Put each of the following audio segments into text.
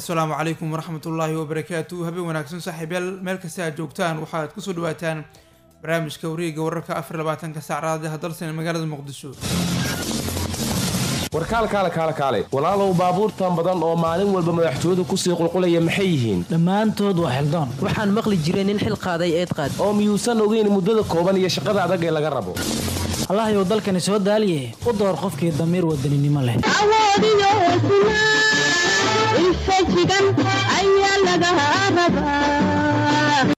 asalaamu calaykum waraxmat ullaahi wabarakaatu habeen wanaagsan saaxiibyaal meel kasta aad joogtaan waxaad kusoo dhawaataan barnaamijka wareega wararka afar labaatanka saac raadiyaha dalsan ee magaalada muqdisho warkaalkaale kaale kaale walaalow baabuurtan badan oo maalin walba madaxtooyadu kusii qulqulaya maxay yihiin dhammaantood waa xildaan waxaan maqli jiray nin xil qaaday eed qaad oo miyuusan ogeyn muddada kooban iyo shaqada adag ee laga rabo allahayow dalkani soo daaliye u door qofkii damiir wadaninimo leh awoodiyo hesnaa infajigan ayaa laga rabaa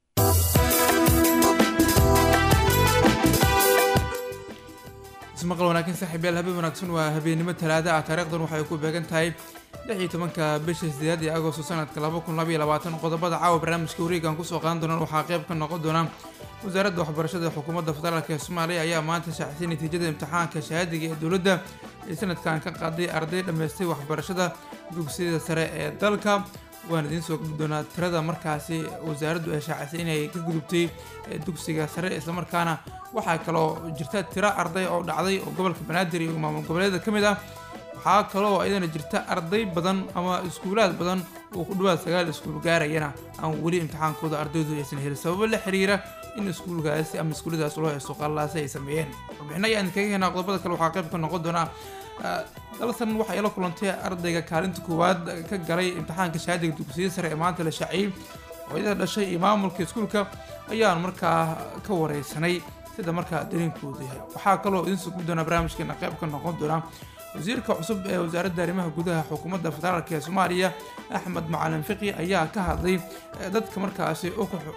ismaqal wanaagsan saaxiibyaal habeen wanaagsan waa habeennimo talaada ah taariikhdan waxay ku beegan tahay lix iyo tobanka bisha sideed ee agosto sanadka laba kun labaiyo labaatan qodobada caawa barnaamijka wareegan kusoo qaadan doonaan waxaa qayb ka noqon doona wasaaradda waxbarashada ee xukuumadda federaalk ee soomaaliya ayaa maanta shaacisay natiijada imtixaanka shahaadiga ee dowladda ee sanadkan ka qaaday arday dhammaystay waxbarashada dugsiyada sare ee dalka waan idiin soo gudbi doonaa tirada markaasi wasaaraddu ay shaacisay inay ka gudubtay dugsiga sare islamarkaana waxaa kaloo jirta tiro arday oo dhacday oo gobolka banaadir iyo maamul goboleeda ka mid ah waxaa kaloo iyadana jirta arday badan ama iskuulaad badan oo ku dhawaad sagaal iskuul gaarayana aan weli imtixaankooda ardaydu aysan helin sababo la xiriira in iskuulkaasi ama iskuulladaas loo haysto qallaasi ay sameeyeen warbixino ayaan kaga helnaa qodobada kale waxaa qayb ka noqon doonaa dalsan waxay la kulantay ardayga kaalinta koowaad ka galay imtixaanka shahaadiga dugsiyada sare ee maanta la shaaciyey hooyada dhashay iyo maamulka iskuulka ayaan markaa ka wareysanay sida markaa dareenkoodu yahay waxaa kaloo idiin soo gubi doonaa barnaamijkeena qayb ka noqon doona wasiirka cusub ee wasaaradda arrimaha gudaha xukuumadda federaalk ee soomaaliya axmed macalin fiqi ayaa ka hadlay dadka markaasi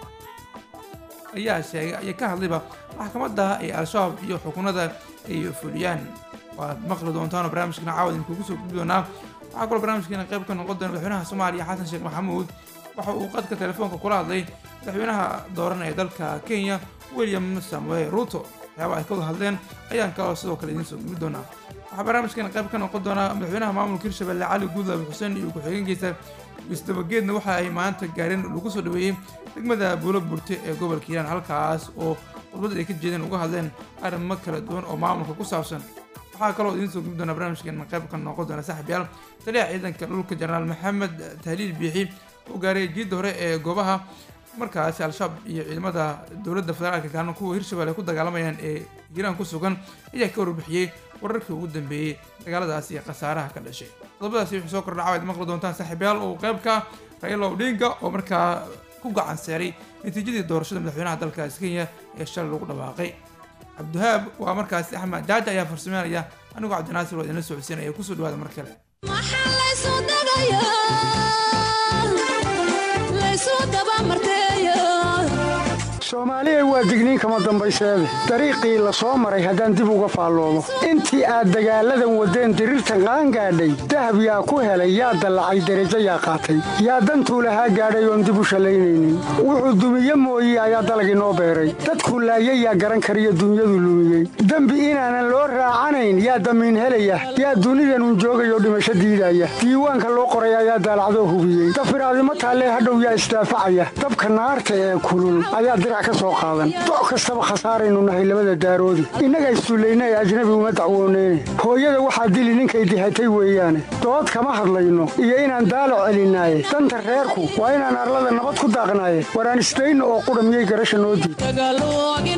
ayaa sheegay ayaa ka hadlayba maxkamadda ay al-shabaab iyo xukunada ay fuliyaan waad maqli doontaan oo barnaamijkeena caawad idinkugu soo gubi doonaa waxaa kaloo barnaamijkeena qayb ka noqon doona madaxweynaha soomaaliya xasan sheekh maxamuud waxa uu qadka telefoonka kula hadlay madaxweynaha dooran ee dalka kenya william samuel ruto waxyaaba ay ka wada hadleen ayaan kaloo sidoo kale idiin soo gubi doonaa waxaa barnaamijkeena qayb ka noqon doonaa madaxweynaha maamulka hirshabelle cali guudlaabi xuseen iyo ku-xigeenkiisa isdabageedna waxa ay maanta gaareen lagu soo dhaweeyey degmada buulo burte ee gobolka hiiraan halkaas oo khudbad ay ka jeedeen uga hadleen arrimo kala duwan oo maamulka ku saabsan waxaa kaloo idiin soo gubi doonaa barnaamijkeena qayb ka noqon doona saaxiibyaal taliyaha ciidanka dhulka jenaraal maxamed tahliil biixi oo gaaray jiidda hore ee goobaha markaasi al-shabaab iyo ciidamada dowladda federaalka gaarna kuwa hirshabelle ku dagaalamayaan ee hiiraan ku sugan ayaa ka warbixiyey wararkii ugu dambeeyey dagaaladaas iyo khasaaraha ka dhashay qodobadaasi wuxuu soo kordha caawaad maqli doontaan saaxiibyaal oo qaybka raila odinga oo markaa ku gacan seeray natiijadii doorashada madaxweynaha dalkaasi kenya ee shalay lagu dhawaaqay cabdiwahaab waa markaasi axmed jaaja ayaa farsameynaya anigoo cabdinaasir waa idinla socodsiinaya kusoo dhawaada mar kale soomaaliya waa digniin kama dambayseede dariiqii la soo maray haddaan dib uga faalloomo intii aad dagaalladan waddeen diriirtan qaangaadhay dahab yaa ku helay yaa dallacay derajo yaa qaatay yaa dantuu lahaa gaadhay oon dib u shallaynaynin wuxuu dumiye mooye ayaa dalagii noo beeray dadkuu laayay yaa garan kariyo dunyadu lumiyey dembi inaanan loo raacanayn yaa damiin helaya yaa dunidanun joogayoo dhimasho diidaya diiwaanka loo qoray ayaa daalacdoo hubiyey dafiraadimo taallee hadhow yaa isdaafacaya dabka naarta ee kulul ayaa dirac doc kastaba khasaaraynu nahay labada daaroodi innaga isdullayna ee ajnabi uma dacwooneyne hooyada waxaa dili ninkay dihatay weeyaane dood kama hadlayno iyo inaan daalac celinaaye danta reerku waa inaan arlada nabad ku daaqnaaye waraan isdayno oo qudha miyay garasha noo diid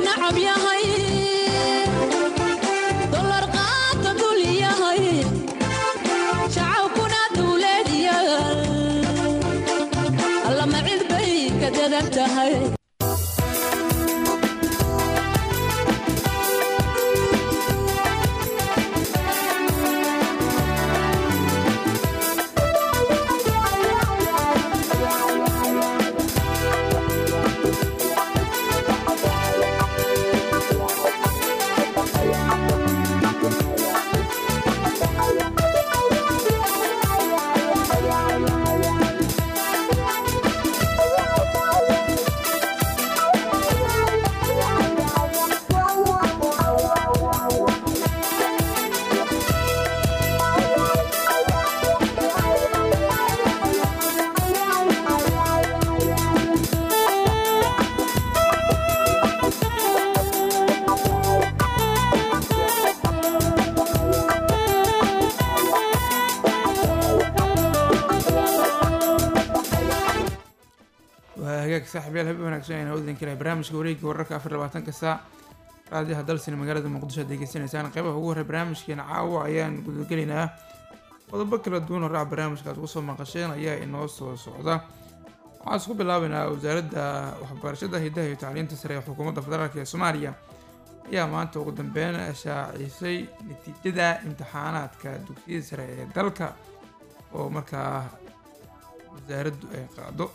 hagaag saaxiibyaal habeen wanaagsan ayaan hawdin kale barnaamijka wareegga wararka afar labaatanka saac raadiyaha dalsina magaalada muqdisho aad degeysanaysaan qeybaha ugu horey barnaamijkeena caawa ayaan gudagelaynaa qodobo kala duwan oo raac barnaamijka aad kusoo maqasheen ayaa inoo soo socda waxaan isku bilaabaynaa wasaaradda waxbarashada hidaha iyo tacliinta sare ee xukuumadda federaalk ee soomaaliya ayaa maanta ugu dambeyn shaacisay natiijada imtixaanaadka dugsiyada sare ee dalka oo markaa wasaaraddu ay qaado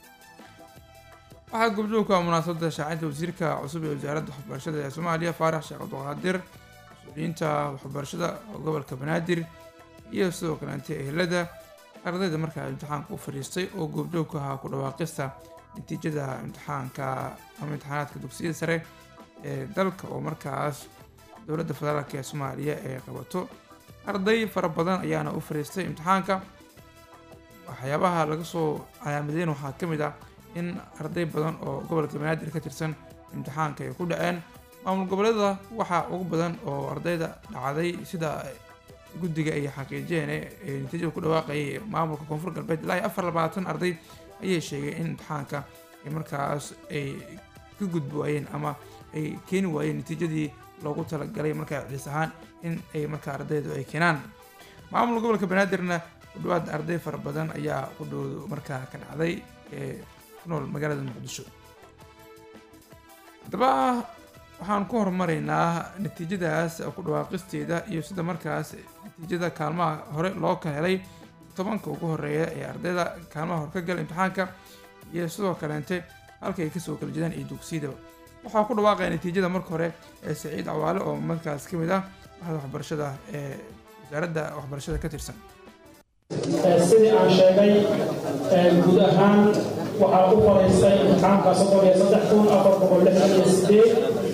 waxaa gobjoogka munaasabada shaacinta wasiirka cusub ee wasaaradda waxbarashada ee soomaaliya faarax sheekh abduqaadir mas-uuliyiinta waxbarashada gobolka banaadir iyo sidoo kaleente ehelada ardayda markaa imtixaanka u fadhiistay oo goobjoogka ahaa ku dhawaaqista natiijada imtixaanka ama imtixaanaadka dugsiyada sare ee dalka oo markaas dowladda federaalk ee soomaaliya ay qabato arday fara badan ayaana u fadhiistay imtixaanka waxyaabaha laga soo calaamadeyn waxaa ka mid ah in arday badan oo gobolka banaadir ka tirsan imtixaanka ay ku dhaceen maamul goboleeda waxaa ugu badan oo ardayda dhacday sida guddiga ay xaqiijiyeen ee natiijada ku dhawaaqayay maamulka koonfur galbeed ilaa iyo afar labaatan arday ayay sheegay in imtixaanka ay markaas ay ka gudbi waayeen ama ay keeni waayeen natiijadii loogu talagalay markaa ciis ahaan in ay markaa ardaydu ay keenaan maamulka gobolka banaadirna ku dhawaad arday fara badan ayaa ku dhow markaa ka dhacday ee ku nool magaalada muqdisho haddaba waxaan ku horumaraynaa natiijadaas ku dhawaaqisteeda iyo sida markaas natiijada kaalmaha hore loo ka helay tobanka ugu horeeya ee ardayda kaalmaha hore ka gala imtixaanka iyo sidoo kaleente halka ay kasoo kala jeedaan iyo dugsiyadaba waxaa ku dhawaaqaya natiijada marka hore ee saciid cawaale oo markaas ka mid ah waxda waxbarashada ee wasaaradda waxbarashada ka tirsan sidii aan sheegay guud ahaan waxaa u fadhiistay imtixaanka soddon iyo saddex kun afar boqol lixdan iyo sideed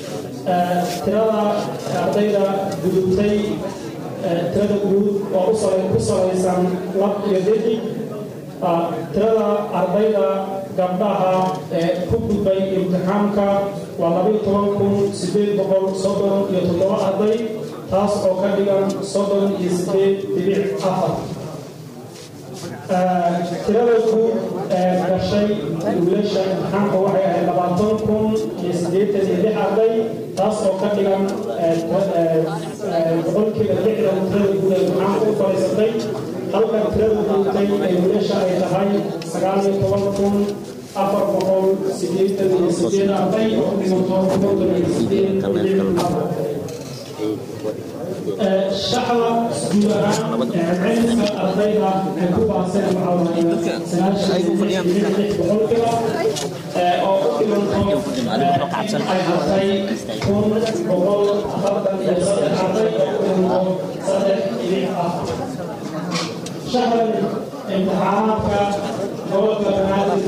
tirada ardayda gudubtay tirada guud oo ku salaysan lab iyo dedi tirada ardayda gabdhaha ee ku gudbay imtixaanka waa labayo toban kun sideed boqol soddon iyo toddoba arday taas oo ka dhigan soddon iyo sideed dhibic afar tirada guud ee gashay wiilasha imtixaanka waxay ahayd labaatan kun iyo siddeetan iyo lix arday taas oo ka dhigan boqolkiiba lixdan tirada guud ee imtixaanka u fadhiisatay halka tirada guudtay ee wiilasha ay tahay sagaal iyo toban kun afar boqol siddeetan iyo sideed arday oo dhigato konton iyo sideed dhibic afar shacba guud ahaan cilmiska ardayda ay ku baaseen waxaa waaye sagaashan boqolkiiba oo u dhiganto ay hartay kun boqol afartan iyo saddex arday oo u dhiganto saddex dhibic ah shacban imtixaanaadka gobolka banaadir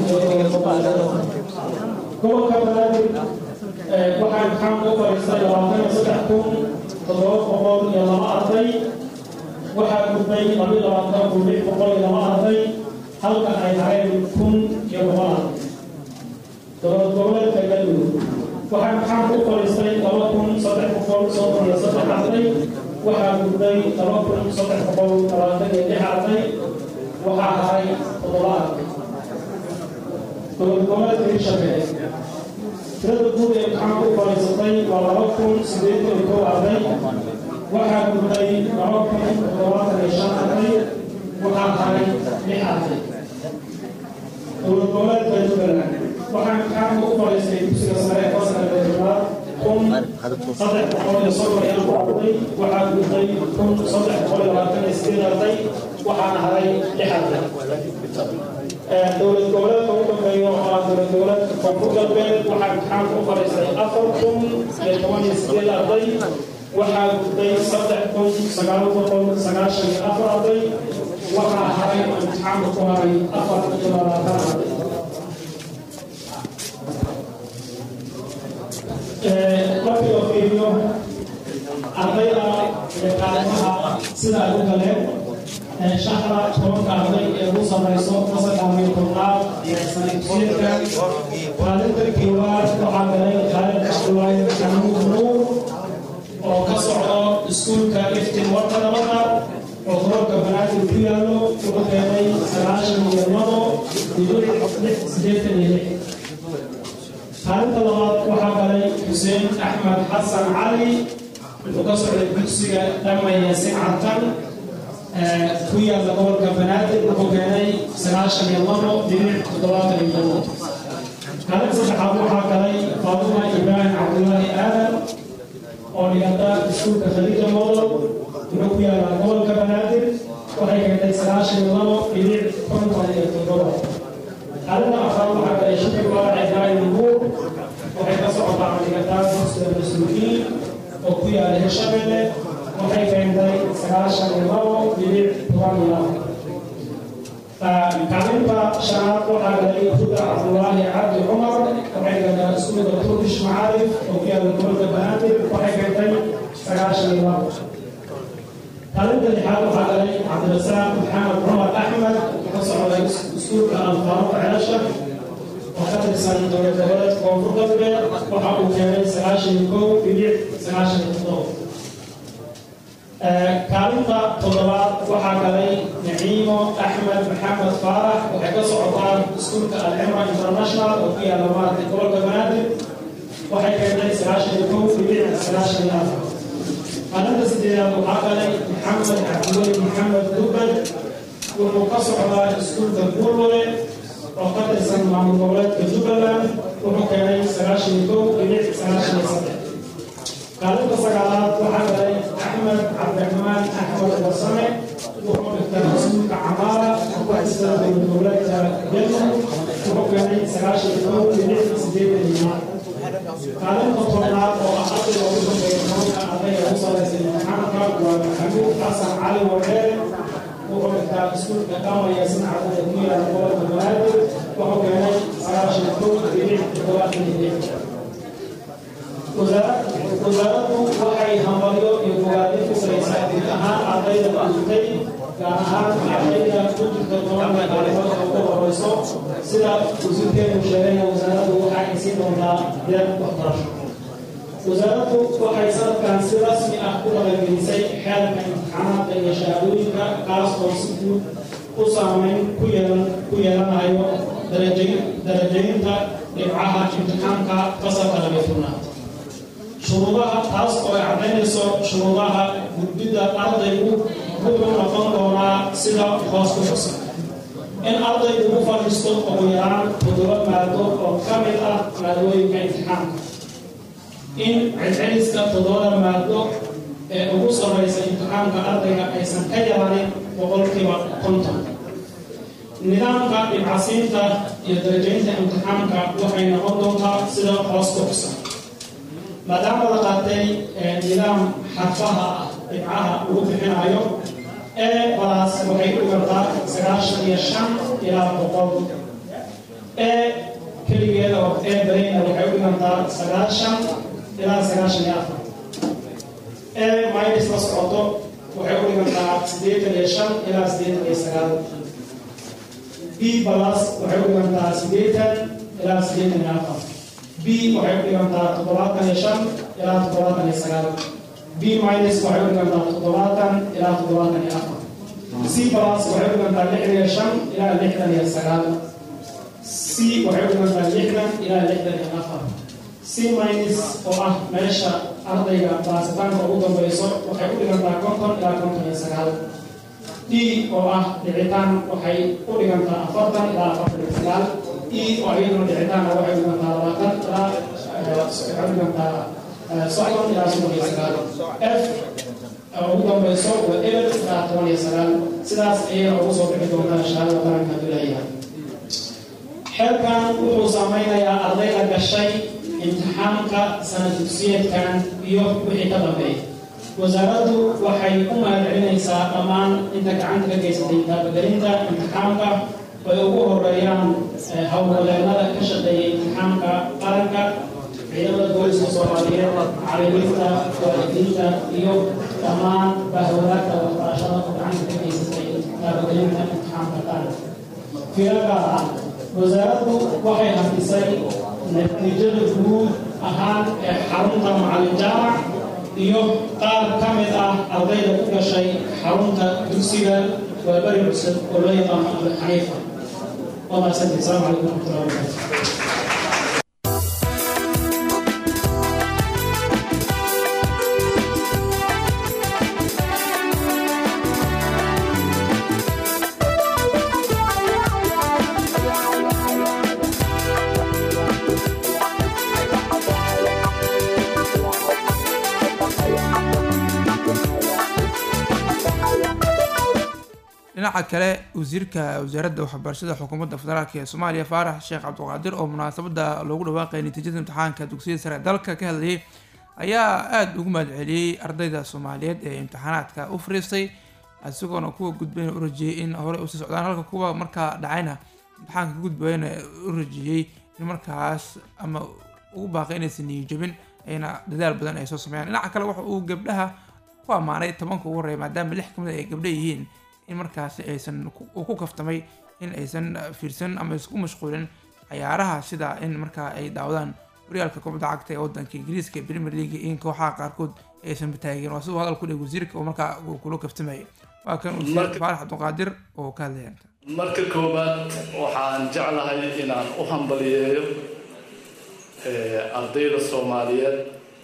gobolka banaadir waxaa imtixaanka u fadhiistay labaatan iyo saddex kun toddoba boqol iyo laba arday waxaa gudbay labiyo labaatan kun lix boqol iyo laba arday halka ay hareen kun iyo boqol arday dowlad goboleedka galmudug waxaa imtixaanka u fadhiistay laba kun saddex boqol soddon iyo saddex arday waxaa gudbay laba kun saddex boqol labaatan iyo lix arday waxaa haray toddoba arday dowlad goboleedka hirshabelle tirada guud ee imtixaanka u fadhiisatay waa laba kun siddeetan iyo kow arday waxaa gudbay laba kun toddobaatan iyo shan arday waxaa haray lix arday dowlad goboleedka jubbaland waxaa imtixaanka u fadhiistay dugsiga sare ee fasalka toddobaad kun saddex boqol iyo soddon iyo afar arday waxaa gudbay kun saddex boqol iyo labaatan iyo sideed arday waxaana haray lix arday dowlad goboleedka ugu dambeeya waa dowlad goboleedka koonfur galbeed waxaa imtixaanka u fadhiistay afar kun iyo toban iyo sideed arday waxaa gudbay saddex kun sagaal boqol sagaashan iyo afar arday waxaa haray imtixaanka ku haray afar iyo labaatan arday markii la fiiriyo ardayda kaalmaha sida ay u galeen shacra tobanka arday ee ugu samayso fasalka iyo tobnaad ee sanadjiirka kaalinta koowaad waxaa galay khaalid cabdulaahi xamuud nuur oo ka socdo iskuulka iftin warka nabada oo gobolka banaadir ku yaallo wuxuu keenay sagaashan iyo labo dhibic lix sideetan iyo lix kaalinta labaad waxaa galay xuseen axmed xasan cali wuxuu ka socday dugsiga dhamaya sincartan ku yaalla gobolka banaadir wuxuu keenay sagaashan iyo labo dhinac toddobaatan iyo labo kaalinta saddexaad waxaa galay faaduma ibraahim cabdullaahi aadan oo dhigata iskuulka khaliija model wuxuu ku yaallaa gobolka banaadir waxay keentay sagaashan iyo labo dhinac konton iyo toddoba kaalinta afraad waxaa galay shukri walac ibraahim nuur waxay ka socotaa dhigataa dugsiga mas-uuliyiin oo ku yaala hirshabelle waxay keentay sagaashan iyo labo dhinac toban iyo labo kaalinta shanaad waxaa galay huda cabdulaahi cabdi cumar waxay keentay iskuulka turkish macaarif oo ku yaala gobolka banaadir waxay keentay sagaashan iyo labo kaalinta lixaad waxaa galay cabdirasaaq maxamed cumar axmed ka socday iskuulka alfaaruq celasha oo ka tirsan dowlad goboleed koonfur galbeed waxa uu keenay sagaashan iyo kow dhibic sagaashan iyo toddoba kaalinta toddobaad waxaa galay naciimo axmed maxamed faarax waxay ka socotaa iskuulka alcimra international oo ku yaala maaragtay gobolka banaadir waxay keentay sagaashan iyo kow dhibic sagaashan iyo afar kaalinta sideedaad waxaa galay maxamed cabdiweli maxamed dubad wuxuu ka socdaa iskuulka buurwale oo ka tirsan maamul goboleedka jubbaland wuxuu keenay sagaashan iyo kow dhibic sagaashan iyo saddex kaalinta sagaalaad waxaa galay axmed cabdiraxmaan axmed warsame wuxuu dhigtaa iskuulka camaara oo ka tirsan dowlad goboleedka jelmud wuxuu keenay sagaashan iyo kow dhibic sideetan iyo kaalinta tobnaad oo ah ardayga ugu dambeeya tobanka ardayga ugu sareysa imtixaanka waa maxamuud xasan cali wareere wuxuu dhigtaa iskuulka qaamaya sinacada ee ku yaala gobolka banaadir wuxuu keenay sagaashan kow dhibic toddobaatan iyo lix wasaaraddu waxay hambalyo iyo fogaadin ku saraysaa guud ahaan ardayda gudubtay gaar ahaan ardayda ku jirta tobanka kaalimood oo ugu horeyso sida wasiirkeenu sheegay wasaaraddu waxa ay siin doontaa deeq waxbarasho wasaaraddu waxay sanadkan si rasmi ah ku dhaqangelisay xeelka imtixaanaadka iyo shahaadooyinka kaas oo si guud u saameyn ku yeelan ku yeelanayo darajaynta dhibcaha imtixaanka fasalka laga tobnaad shuruudaha taas oo ay caddaynayso shuruudaha gudbidda ardaygu wuxuu noqon doonaa sida hoos ku xusan in ardaygu u fadhiisto ugu yaraan toddoba maado oo ka mid ah maadooyinka imtixaanka in celceliska toddobada maado ee ugu sarreysa imtixaanka ardayga aysan ka yaranin boqolkiiba konton nidaamka dhibcasiinta iyo darajaynta imtixaanka waxay noqon doontaa sida hoos ku xusan maadaama la qaatay nidaam xarfaha ah dhibcaha lagu bixinayo ee balaas waxay u dhigantaa sagaashan iyo shan ilaa boqol ee keligeeda oo ee bareyna waxay u dhigantaa sagaashan ilaa sagaashan iyo afar ee minus la socoto waxay u dhigantaa siddeetan iyo shan ilaa siddeetan iyo sagaal b balas waxay u dhigantaa siddeetan ilaa siddeetan iyo afar b waxay u dhigantaa toddobaatan iyo shan ilaa toddobaatan iyo sagaal b minus waxay u dhigantaa toddobaatan ilaa toddobaatan iyo afar c plus waxay u dhigantaa lixdan iyo shan ilaa lixdan iyo sagaal c waxay u dhigantaa lixdan ilaa lixdan iyo afar c minus oo ah meesha ardayga baasitaanka ugu dambeyso waxay u dhigantaa konton ilaa konton iyo sagaal d oo ah dhicitaan waxay u dhigantaa afartan ilaa afartan iyo sagaal e oo iyaduna dhicitaana waxay u dhigantaa labaatan ilaa waxay u dhigantaa soddon ilaa soddon iyo sagaal f ugu dambeyso waa eber ilaa toban iyo sagaal sidaas ayay ugu soo bixi doontaa shahaadada qaranka dulayaha xeelkan wuxuu saameynayaa ardayda gashay imtixaanka sana dugsiyeedkan iyo wixii ka dambeeya wasaaraddu waxay u mahadcelinaysaa dhammaan inta gacanta ka geysatay taabagelinta imtixaanka ay ugu horeeyaan howlgaleennada ka shaqeeyay imtixaanka qaranka ciidamada booliska soomaaliyeed macallimiinta waalidiinta iyo dhammaan bahwadaagta waxbarashada oo gacanta ka geysatay taabagelinta imtixaanka qaranka fiiro gaar ah wasaaraddu waxay hafisay natiijada guud ahaan ee xarunta macallin jaamac iyo qaar ka mid ah ardayda ku gashay xarunta dugsiga waa beri cusub oo loo yaqaano abu xaniifa waa mahadsantihi asalaamu calaykum waraxmatullahi wabarakatu dhinaca kale wasiirka wasaaradda waxbarashada xukuumadda federaalk ee soomaaliya faarax sheekh cabdiqaadir oo munaasabada loogu dhawaaqay natiijada imtixaanka dugsiyada sare ee dalka ka hadlayay ayaa aada ugu mahadceliyey ardayda soomaaliyeed ee imtixaanaadka u fariistay isagoona kuwa gudbayna u rajiyey in horey usii socdaan halka kuwa markaa dhacayna imtixaanka ka gudbayna u rajiyey in markaas ama ugu baaqay inaysan niyo jabin ayna dadaal badan ay soo sameeyaan dhinaca kale waxa uu gabdhaha ku ammaanay tobanka ugu horreeya maadaama lix kamid ay gabdha yihiin in markaasi aysan uu ku kaftamay in aysan fiirsan ama isku mashquulin cayaaraha sida in markaa ay daawadaan horyaalka kubadda cagta ee wadanka ingiriiska premier league in kooxaha qaarkood aysan bataagin waa siduu hadal ku dhig wasiirka oo markaa uu kula kaftamayay waa kan wasiir faarax cabdiqaadir oo ka hadlaya marka koowaad waxaan jeclahay inaan u hambaliyeeyo ardayda soomaaliyeed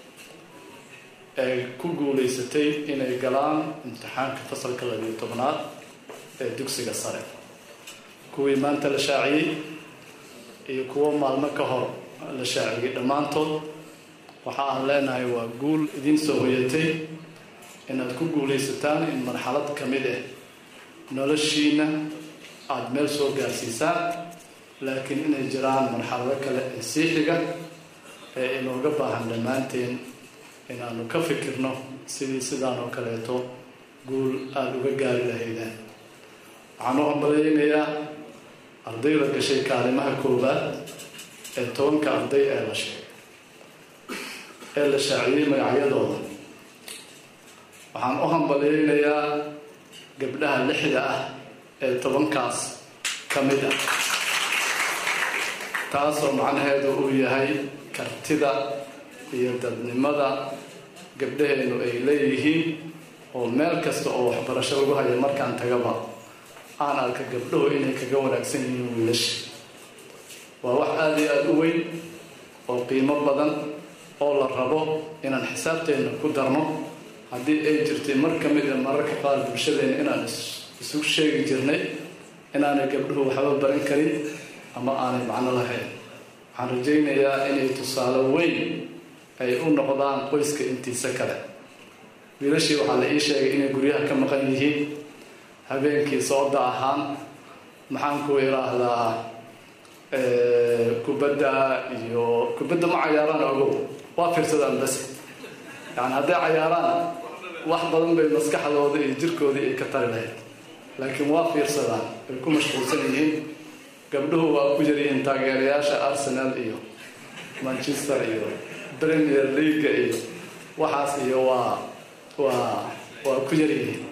ee ku guulaysatay inay galaan imtixaanka fasalka labiyo tobnaad ee dugsiga sare kuwii maanta la shaaciyey iyo kuwo maalmo ka hor la shaaciyey dhammaantood waxa aan leenahay waa guul idiin soo hoyatay inaad ku guulaysataan in marxalad ka mid ah noloshiina aada meel soo gaarsiisaan laakiin inay jiraan marxalado kale ee sii xiga ee inooga baahan dhammaanteen inaanu ka fikirno sidii sidaan oo kaleeto guul aada uga gaari lahaydeen waxaan u hambalyeynayaa ardayda gashay kaalimaha koowaad ee tobanka arday ee la sheegay ee la shaaciyey magacyadooda waxaan u hambalyeynayaa gabdhaha lixda ah ee tobankaas ka mid ah taasoo macnaheedu uu yahay kartida iyo dadnimada gabdhaheenu ay leeyihiin oo meel kasta oo waxbarasho lagu hayo markaan tagaba aan arka gabdhahu inay kaga wanaagsan yihiin wiilasha waa wax aada iyo aada u weyn oo qiimo badan oo la rabo inaan xisaabteenna ku darno haddii ay jirtay mar ka mid a mararka qaar bulshadeena inaan isu sheegi jirnay inaanay gabdhuhu waxba baran karin ama aanay macno lahayn waxaan rajaynayaa inay tusaale weyn ay u noqdaan qoyska intiisa kale wiilashii waxaa la ii sheegay inay guryaha ka maqan yihiin habeenkii sooda ahaan maxaan ku idhaahdaa kubadda iyo kubadda ma cayaaraan ogow waa fiirsadaan bas yani hadday cayaaraan wax badan bay maskaxdooda iyo jirkoodii ay ka tari lahayd laakiin waa fiirsadaan ay ku mashquulsan yihiin gabdhuhu waa ku yaryihiin taageerayaasha arsenal iyo manchester iyo premier leaga iyo waxaas iyo waa waa waa ku yaryihiin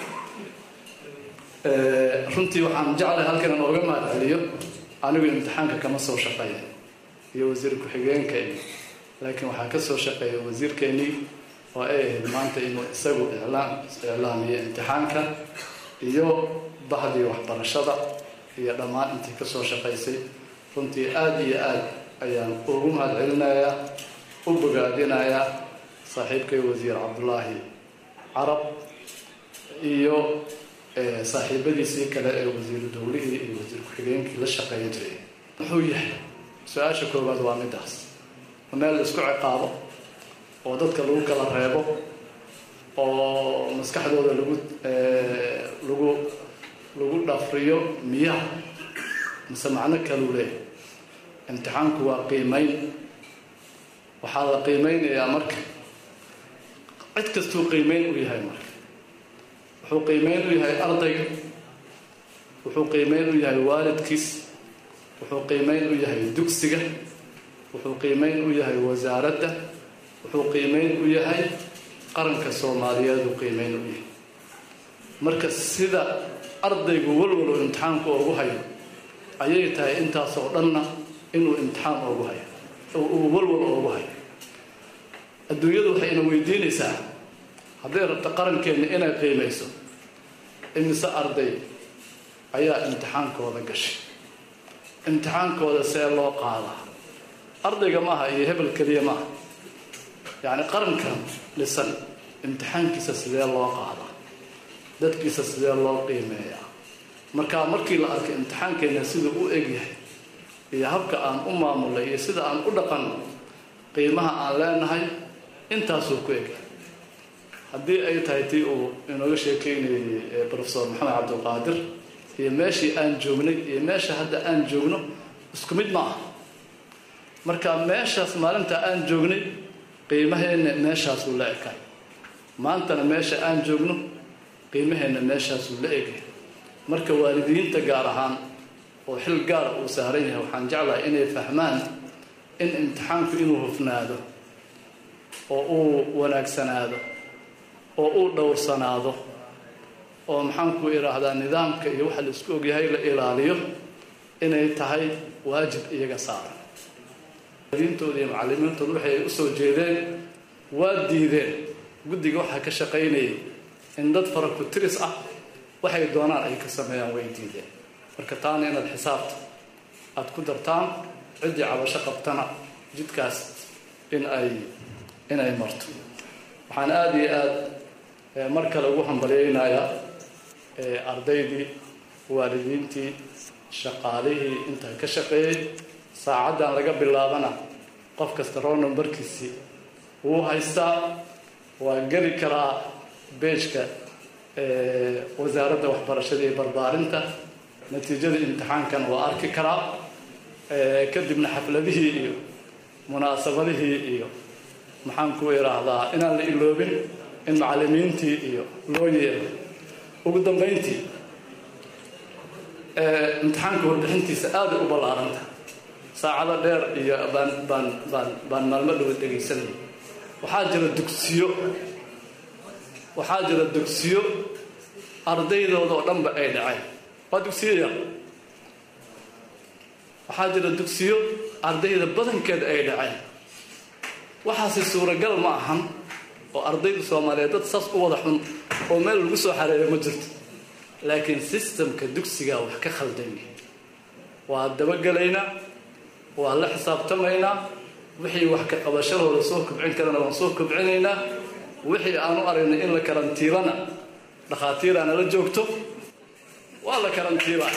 runtii waxaan jeclay halkan in ooga mahad celiyo anigu imtixaanka kama soo shaqeeya iyo wasiir ku-xigeenka iyo laakiin waxaa ka soo shaqeeya wasiirkeenii oo ay ahayd maanta inuu isagu iclaam iclaamiyo imtixaanka iyo bahdii waxbarashada iyo dhammaan intii kasoo shaqaysay runtii aada iyo aada ayaan ugu mahad celinayaa u bogaadinayaa saaxiibkay wasiir cabdulaahi carab iyo saaxiibadiisii kale ee wasiiru dowlihii iyo wasiir ku-xigeenkii la shaqeeya jiray muxuu yahay su-aasha koowaad waa midaas meel la isku ciqaabo oo dadka lagu kala reebo oo maskaxdooda lagu lagu lagu dhafriyo miyaha mise macno kaluu leeyahy imtixaanku waa qiimeyn waxaa la qiimeynayaa marka cid kastuu qiimeyn u yahay marka wuxuu qiimeyn u yahay ardayga wuxuu qiimeyn u yahay waalidkiis wuxuu qiimeyn u yahay dugsiga wuxuu qiimeyn u yahay wasaaradda wuxuu qiimeyn u yahay qaranka soomaaliyeed uu qiimeyn u yahay marka sida ardaygu walwal uu imtixaanku oogu hayo ayay tahay intaasoo dhanna inuu imtixaan oogu hayo uu walwal oogu hayo adduunyadu waxay ina weydiinaysaa hadday rabto qarankeenna inay qiimayso imise arday ayaa imtixaankooda gashay imtixaankooda see loo qaadaa ardayga maaha iyo hebel keliya maaha yacni qarankan dhisan imtixaankiisa sidee loo qaadaa dadkiisa sidee loo qiimeeyaa markaa markii la arkay imtixaankeenna siduu u egyahay iyo habka aan u maamulay iyo sida aan u dhaqanno qiimaha aan leenahay intaasuu ku egyahay haddii ay tahay tii uu inooga sheekeynayay profesor maxamed cabdulqaadir iyo meeshii aan joognay iyo meesha hadda aan joogno isku mid ma ah marka meeshaas maalinta aan joognay qiimaheenna meeshaasuu la ekay maantana meesha aan joogno qiimaheenna meeshaasuu la egay marka waalidiinta gaar ahaan oo xil gaara uu saaran yahay waxaan jeclahay inay fahmaan in imtixaanku inuu hufnaado oo uu wanaagsanaado oo uu dhowrsanaado oo maxaanku idhaahdaa nidaamka iyo waxa la isku ogyahay la ilaaliyo inay tahay waajib iyaga saaran diintooda iyo macallimiintooda waxay ay usoo jeedeen waa diideen guddiga waxaa ka shaqaynayay in dad faraku tiris ah waxay doonaan ay ka sameeyaan way diideen marka taana inaad xisaabta aada ku dartaan ciddii cabasho qabtana jidkaas in ay in ay marto waxaan aada iyo aada mar kale ugu hambalyeynayaa ardaydii waalidiintii shaqaalihii intaa ka shaqeeyey saacaddan laga bilaabana qof kasta row numbarkiisii wuu haystaa waa geli karaa beejka wasaaradda waxbarashada iyo barbaarinta natiijada imtixaankan waa arki karaa kadibna xafladihii iyo munaasabadihii iyo maxaan ku idhaahdaa inaan la iloobin in macallimiintii iyo loo yeelo ugu dambayntii imtixaanka warbixintiisa aada u ballaaranta saacado dheer iyo baan baan baan baan maalmo dhawa dhegaysanaya waxaa jira dugsiyo waxaa jira dugsiyo ardaydooda oo dhanba ay dhaceen waa dugsiyo yar waxaa jira dugsiyo ardayda badankeed ay dhaceen waxaase suuragal ma ahan oo ardayda soomaaliyeed dad saas u wada xun oo meel lagu soo xareeyo ma jirto laakiin sistamka dugsigaa wax ka khaldanya waa dabagelaynaa waa la xisaabtamaynaa wixii wax ka qabashadooda soo kobcin karana waan soo kobcinaynaa wixii aanu aragnay in la karantiilana dhakhaatiiraana la joogto waa la karantiilaa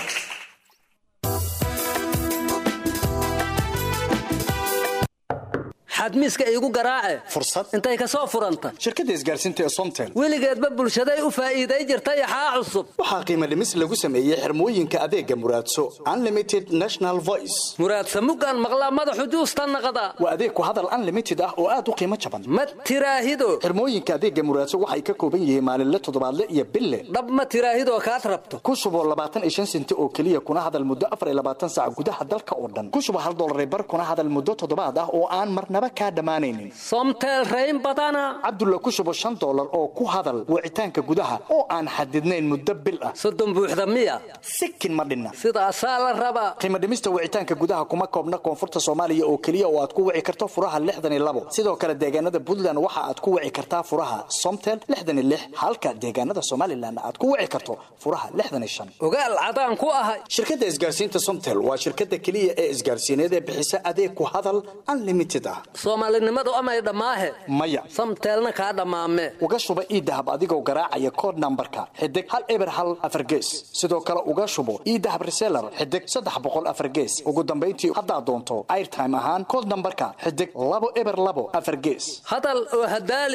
xadmiiska iigu garaace fursad intay ka soo furanta shirkadda isgaarsiinta ee somtel weligeedba bulshaday u faa'iiday jirta yaxaa cusub waxaa qiimo dhimis lagu sameeyey xirmooyinka adeega muraadso unlimited national voice muraadsa muggaan maqlaa madaxu juusta naqda waa adeeg ku hadal unlimited ah oo aad u qiimo jaban ma tiraahido xirmooyinka adeega muraadso waxay ka kooban yihiin maalinle toddobaadle iyo bille dhab ma tiraahidoo kaad rabto ku shuboo labaatan iyo shan senti oo keliya kuna hadal muddo afar iyo labaatan saac gudaha dalka oo dhan ku shubo hal dollar bar kuna hadal muddo toddobaad ah oo aan marnaba kaa dhammaanaynin somtel rayn badana cabdulla ku shubo shan dollar oo ku hadal wicitaanka gudaha oo aan xadidnayn muddo bil ah soddon buuxda miya sikin ma dhinna sidaasaa la rabaa qiimo dhimista wicitaanka gudaha kuma koobna koonfurta soomaaliya oo keliya oo aad ku wici karto furaha lixdan iyo labo sidoo kale deegaanada puntland waxa aad ku wici kartaa furaha somtel lixdan iyo lix halka deegaanada somalilan aad ku wici karto furaha lixdan iyo shan ogaal cadaan ku ahay shirkadda isgaarsiinta somtel waa shirkadda keliya ee isgaarsiineed ee bixisa adeeg ku hadal unlimited ah soomaalinimadu amay dhammaahe maya samteelna kaa dhammaame uga shuba iidahab adigoo garaacaya kood nambarka xidig hal eber hal afar gees sidoo kale uga shubo iidahab reseller xidig saddex boqol afar gees ugu dambayntii haddaad doonto airtime ahaan kood nambarka xidig labo eber labo afar gees hadal oo hadaali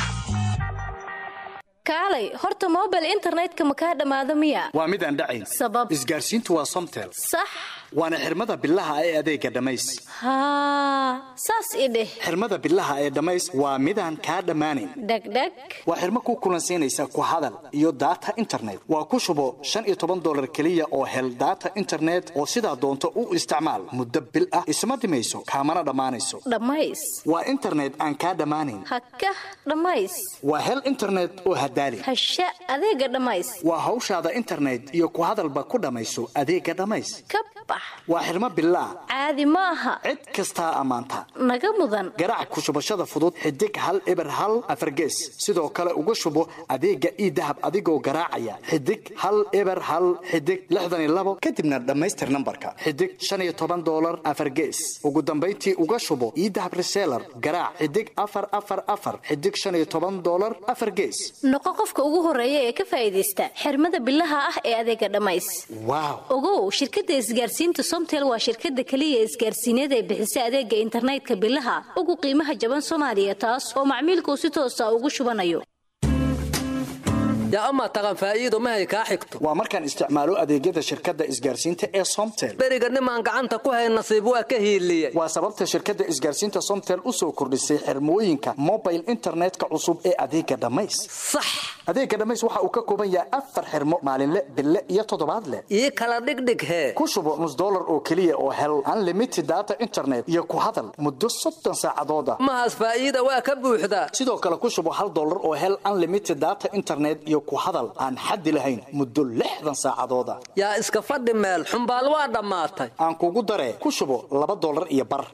kaalay horta mobile internetka ma kaa dhammaado miya waa mid aan dhacayn sabab isgaarsiintu waa somtel sax waana xirmada bilaha ee adeega dhammays haa saas i dheh xirmada bilaha ee dhammays waa midaan kaa dhammaanayn dhegdheg waa xirmo ku kulansiinaysa ku hadal iyo daata internet waa ku shubo shan iyo toban dollar keliya oo hel daata internet oo sidaa doonto u isticmaal muddo bil ah isma dhimayso kaamana dhammaanayso dhammays waa internet aan kaa dhammaanayn hakah dhammays waa hel internet oo hadaali hasha adeega dhammays waa hawshaada internet iyo ku hadalba ku dhammayso adeega dhammays ka bax waa xirmo bilaa caadi ma aha cid kastaa ammaanta naga mudan garaac ku shubashada fudud xidig hal eber hal afargees sidoo kale uga shubo adeega iidahab adigoo garaacaya xidig hal eber hal xidig lixdan iyo labo kadibna dhammaystir nambarka xidig shan iyo toban dollar afargees ugu dambayntii uga shubo iidahab reseller garaac xidig afar afar afar xidig shan iyo toban dollar afar gees noqo qofka ugu horeeya ee ka faa'iidaysta xirmada bilaha ah ee adeega dhammays waaw ogow shirkadda isgaarsiinta somtel waa shirkadda keliya isgaarsiineed ee bixisa adeega internetka bilaha ugu qiimaha jaban soomaaliya taas oo macmiilkuu si toosa ugu shubanayo yaa amaa taqan faa'iido mahay kaa xigto waa markaan isticmaalo adeegyada shirkadda isgaarsiinta ee somtel beriga nimaan gacanta ku hayn nasiib waa ka hiiliyey waa sababta shirkadda isgaarsiinta somtel u soo kordhisay xirmooyinka mobile internetka cusub ee adeega dhammays sax adeega dhammays waxa uu ka kooban yahay afar xirmo maalinle bille iyo toddobaadle ii kala dhigdhig hee ku shubo nus dollar oo keliya oo hel unlimited data internet iyo ku hadal muddo soddon saacadooda mahaas faa'iida waa ka buuxdaa sidoo kale ku shubo hal dollar oo hel unlimited data internet iyo ku hadal aan xaddi lahayn muddo lixdan saacadooda yaa iska fadhi meel xumbaal waa dhammaatay aan kugu daree ku shubo laba dollar iyo bar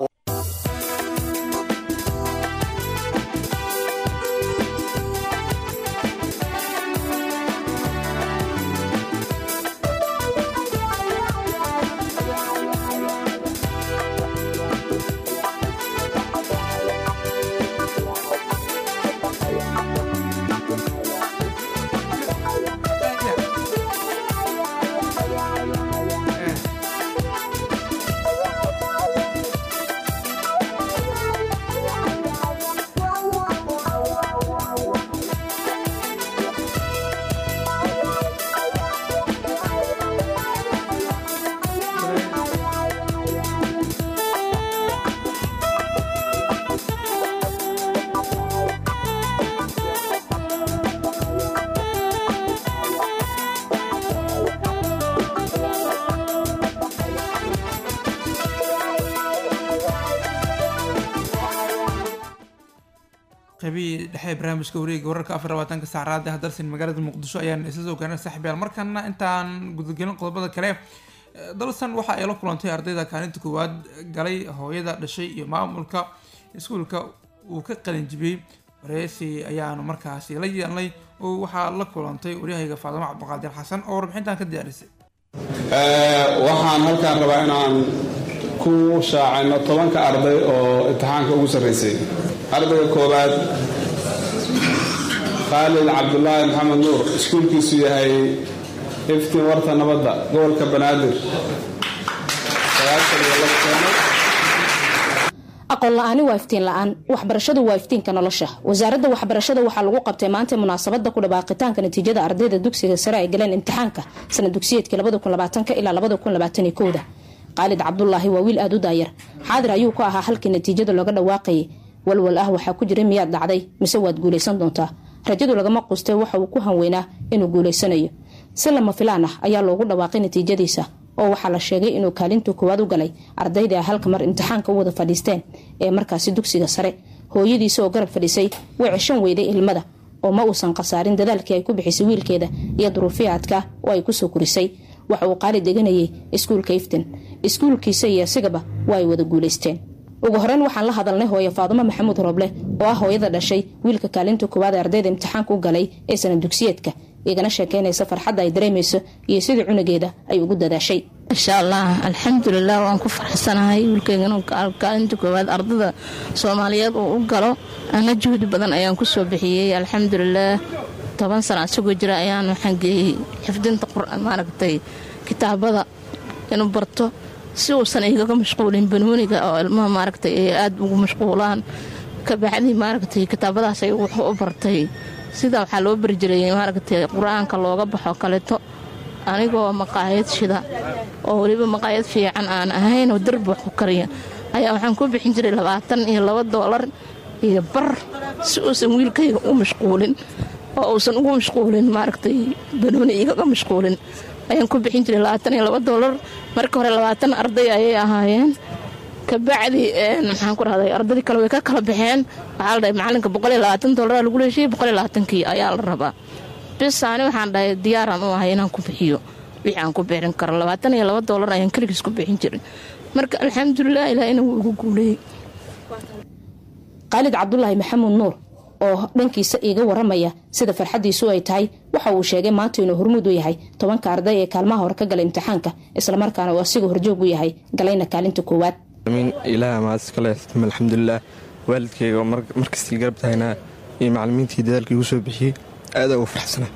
qaybihii dhexe ee barnaamijka wareega wararka afar labaatanka saacraada hadalsan magaalada muqdisho ayaan isla soo gaarnay saaxiibyaal markana intaan gudagelin qodobada kale eh, dalsan waxa ay la kulantay ardayda kaalinta koowaad galay hooyada dhashay iyo maamulka iskuulka uu ka qalin jibiyey wareysi ayaanu markaasi la yeelnay oo waxaa la kulantay waryahayga faadimo cabdiqaadir xasan oo warbixintan ka diyaarisay waxaan halkaan rabaa inaan ku shaacino tobanka arday oo imtixaanka ugu sarreysay ardayga koowaad khaalid cabdulaahi maxamed nuur iskuulkiisu yahay iftiin warta nabadda gobolka banaadir aqoon la-aani waa iftiin la-aan waxbarashadu waa iftiinka nolosha wasaaradda waxbarashada waxaa lagu qabtay maanta munaasabada ku dhawaaqitaanka natiijada ardayda dugsiga sare ay galeen imtixaanka sana dugsiyeedkii ilaa da qaalid cabdulaahi waa wiil aada u daayar xaadir ayuu ku ahaa halkii natiijada looga dhawaaqayay walwal ah waxaa ku jira miyaad dhacday mise waad guulaysan doontaa rajadu lagama qustay waxa uu ku hanweynaa inuu guulaysanayo si lama filaan ah ayaa loogu dhawaaqay natiijadiisa oo waxaa la sheegay inuu kaalintu koowaad u galay ardayda ay halka mar imtixaanka u wada fadhiisteen ee markaasi dugsiga sare hooyadiisa oo garab fadhisay way ceshan weyday ilmada oo ma uusan khasaarin dadaalkii ay ku bixisay wiilkeeda iyo duruufii adkaa oo ay kusoo korisay waxa uu qaali deganayay iskuulka iftin iskuulkiisa iyo isigaba waa ay wada guulaysteen ugu horeyn waxaan la hadalnay hooye faadumo maxamuud roble oo ah hooyada dhashay wiilka kaalinta koowaad ee ardayda imtixaanka u galay ee sana dugsiyeedka igana sheekeynaysa farxadda ay dareemayso iyo sidii cunugeeda ay ugu dadaashay insha allah alxamdulilah waan ku faraxsanahay wiilkeygan kaalinta koowaad ardada soomaaliyeed uu u galo ana juhdi badan ayaan kusoo bixiyey alxamdulilah toban sana isagoo jira ayaan waxaan geeyey xifdinta maaragtay kitaabada inuu barto si uusan igaga mashquulin banooniga oo ilmaha maaragtay ay aada ugu mashquulaan kabacdii maaragtay kitaabadaas ay wuxuu u bartay sidaa waxaa loo bari jiray maaragtay qur-aanka looga baxo kaleto anigoo maqaayad shida oo weliba maqaayad fiican aan ahayn oo darbi wax ku kariya ayaa waxaan ku bixin jiray labaatan iyo laba doolar iyo bar si uusan wiilkayga u mashquulin oo uusan ugu mashquulin maaragtay banooni igaga mashquulin ayaan ku bixin jiray labaatan iyo laba doolar marka hore labaatan arday ayay ahaayeen kabacdi maxaan ku rahday ardadii kale way ka kala baxeen waxaa la dhahay macalinka boqol iyo labaatan doolara lagu leeshiyey boqol iyo labaatankii ayaa la rabaa bis ani waxaan dhahay diyaaraan u ahay inaan ku bixiyo wixii aan ku bixin karo labaatan iyo laba doolar ayaan keligiis ku bixin jiray marka alxamdulilah ilaa inuu igu guuleeyey qaalid cabdulaahi maxamuud nuur oo dhankiisa iiga waramaya sida farxadiisu ay tahay waxa uu sheegay maanta inuu hormuud u yahay tobanka arday ee kaalmaha hore ka gala imtixaanka islamarkaana uu asiga horjoog u yahay galayna kaalinta koowaad ilaah maadskale alxamdulilah waalidkeyga oo markastii garab tahaynaa iyo macalimiintii dadaalka igu soo bixiyey aada ugu faraxsanaa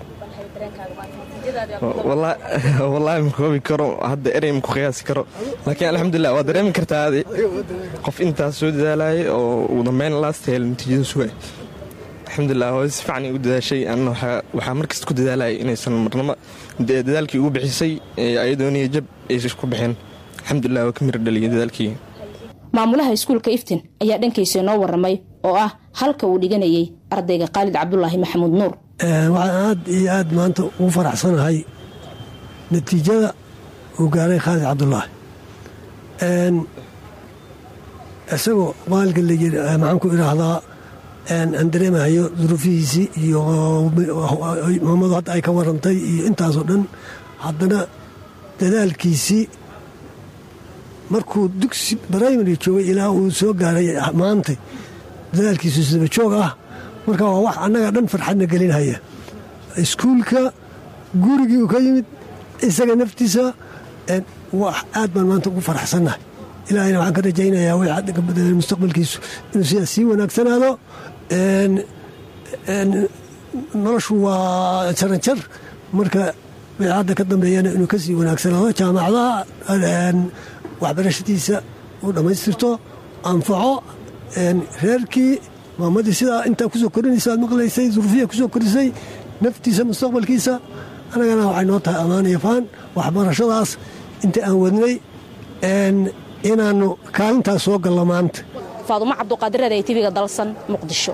wallaahi ma koobi karo hadda erey ma ku qiyaasi karo laakiin alxamdulilah waa dareemi kartaa qof intaas soo dadaalayay oo ugu dambeyn laasta hel natiijada sugay alxamdulilah hooyo si fiican ay u dadaashay anna waxaa markasta ku dadaalaya inaysan marnamo dadaalkii ugu bixisay ayadooniya jab aysan ku bixin alxamdulilah waa ka mira dhaliya dadaalkii maamulaha iskuulka iftin ayaa dhankiisa inoo waramay oo ah halka uu dhiganayay ardayga khaalid cabdulaahi maxamuud nuur waxaan aad iyo aad maanta ugu faraxsanahay natiijada uu gaaray khaalid cabdulaahi isagoo maalka maxaan ku idhaahdaa aan dareemahayo duruufihiisii iyo maamadu hadda ay ka warantay iyo intaasoo dhan haddana dadaalkiisii markuu dugsi brimary joogay ilaa uu soo gaaray maanta dadaalkiisu saba joog ah marka waa wax annaga dhan farxadna gelinhaya iskuulka gurigii uu ka yimid isaga naftiisa wax aad baan maanta ugu faraxsannahay ilaahayna waxaan ka rajaynayaa w mustaqbalkiisu inuu sidaas sii wanaagsanaado noloshu waa jaranjar marka wixii hadda ka dambeeyana inuu kasii wanaagsanaado jaamacadaha waxbarashadiisa uu dhammaystirto anfaco reerkii maamadii sidaa intaa kusoo korinaysa aad maqlaysay duruufiya kusoo korisay naftiisa mustaqbalkiisa annagana waxay noo tahay ammaanaya faan waxbarashadaas inta aan wadnay inaannu kaalintaas soo gallo maanta faadumo cabduqaadirada ee tibiga dalsan muqdisho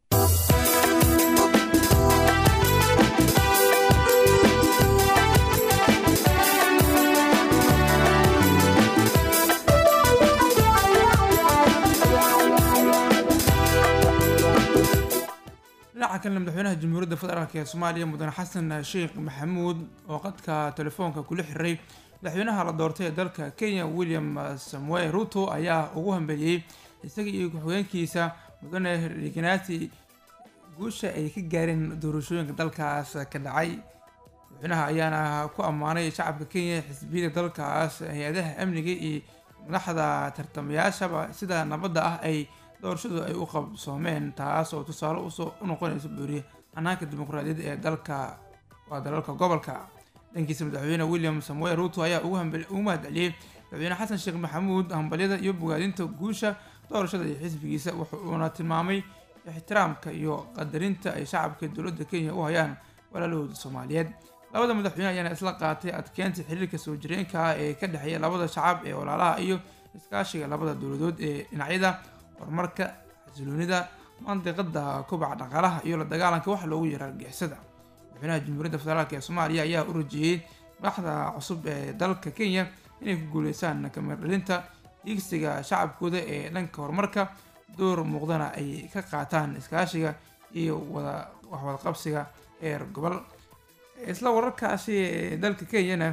dhinaca kalena madaxweynaha jamhuuriyadda federaalk ee soomaaliya mudane xasan sheekh maxamuud oo qadka telefoonka kula xiray madaxweynaha la doortay ee dalka kenya william samuel ruto ayaa ugu hambeliyey isaga iyo ku-xigeenkiisa mudane riganati guusha ay ka gaareen doorashooyinka dalkaas ka dhacay madaxweynaha ayaana ku ammaanay shacabka kenya xisbiyada dalkaas hay-adaha amniga iyo madaxda tartamayaashaba sida nabadda ah ay doorashadu ay u qabsoomeen taas oo tusaale usoo unoqonaysa buuriye hanaanka dimuqraadiyadda ee dalka waa dalalka gobolka dhankiisa madaxweyne william samuel ruto ayaa ugu mahadceliyey madaxweyne xasan sheekh maxamuud hambalyada iyo bogaadinta guusha doorashada iyo xisbigiisa wuxuuna tilmaamay ixtiraamka iyo qadarinta ay shacabka dowladda kenya u hayaan walaalahooda soomaaliyeed labada madaxweyne ayaana isla qaatay adkeynta xiriirka soo jireenka ah ee ka dhexeeya labada shacab ee walaalaha iyo iskaashiga labada dowladood ee dhinacyada horumarka xasiloonida mandiqada kubaca dhaqaalaha iyo la dagaalanka wax loogu yara argixisada madaxweynaha jamhuuriyadda federaalk ee soomaaliya ayaa u rajeeyey madaxda cusub ee dalka kenya inay ku guuleysaan kamardhalinta diigsiga shacabkooda ee dhanka horumarka door muuqdana ay ka qaataan iskaashiga iyo wada waxwadaqabsiga heer gobol isla wararkaasi ee dalka kenyana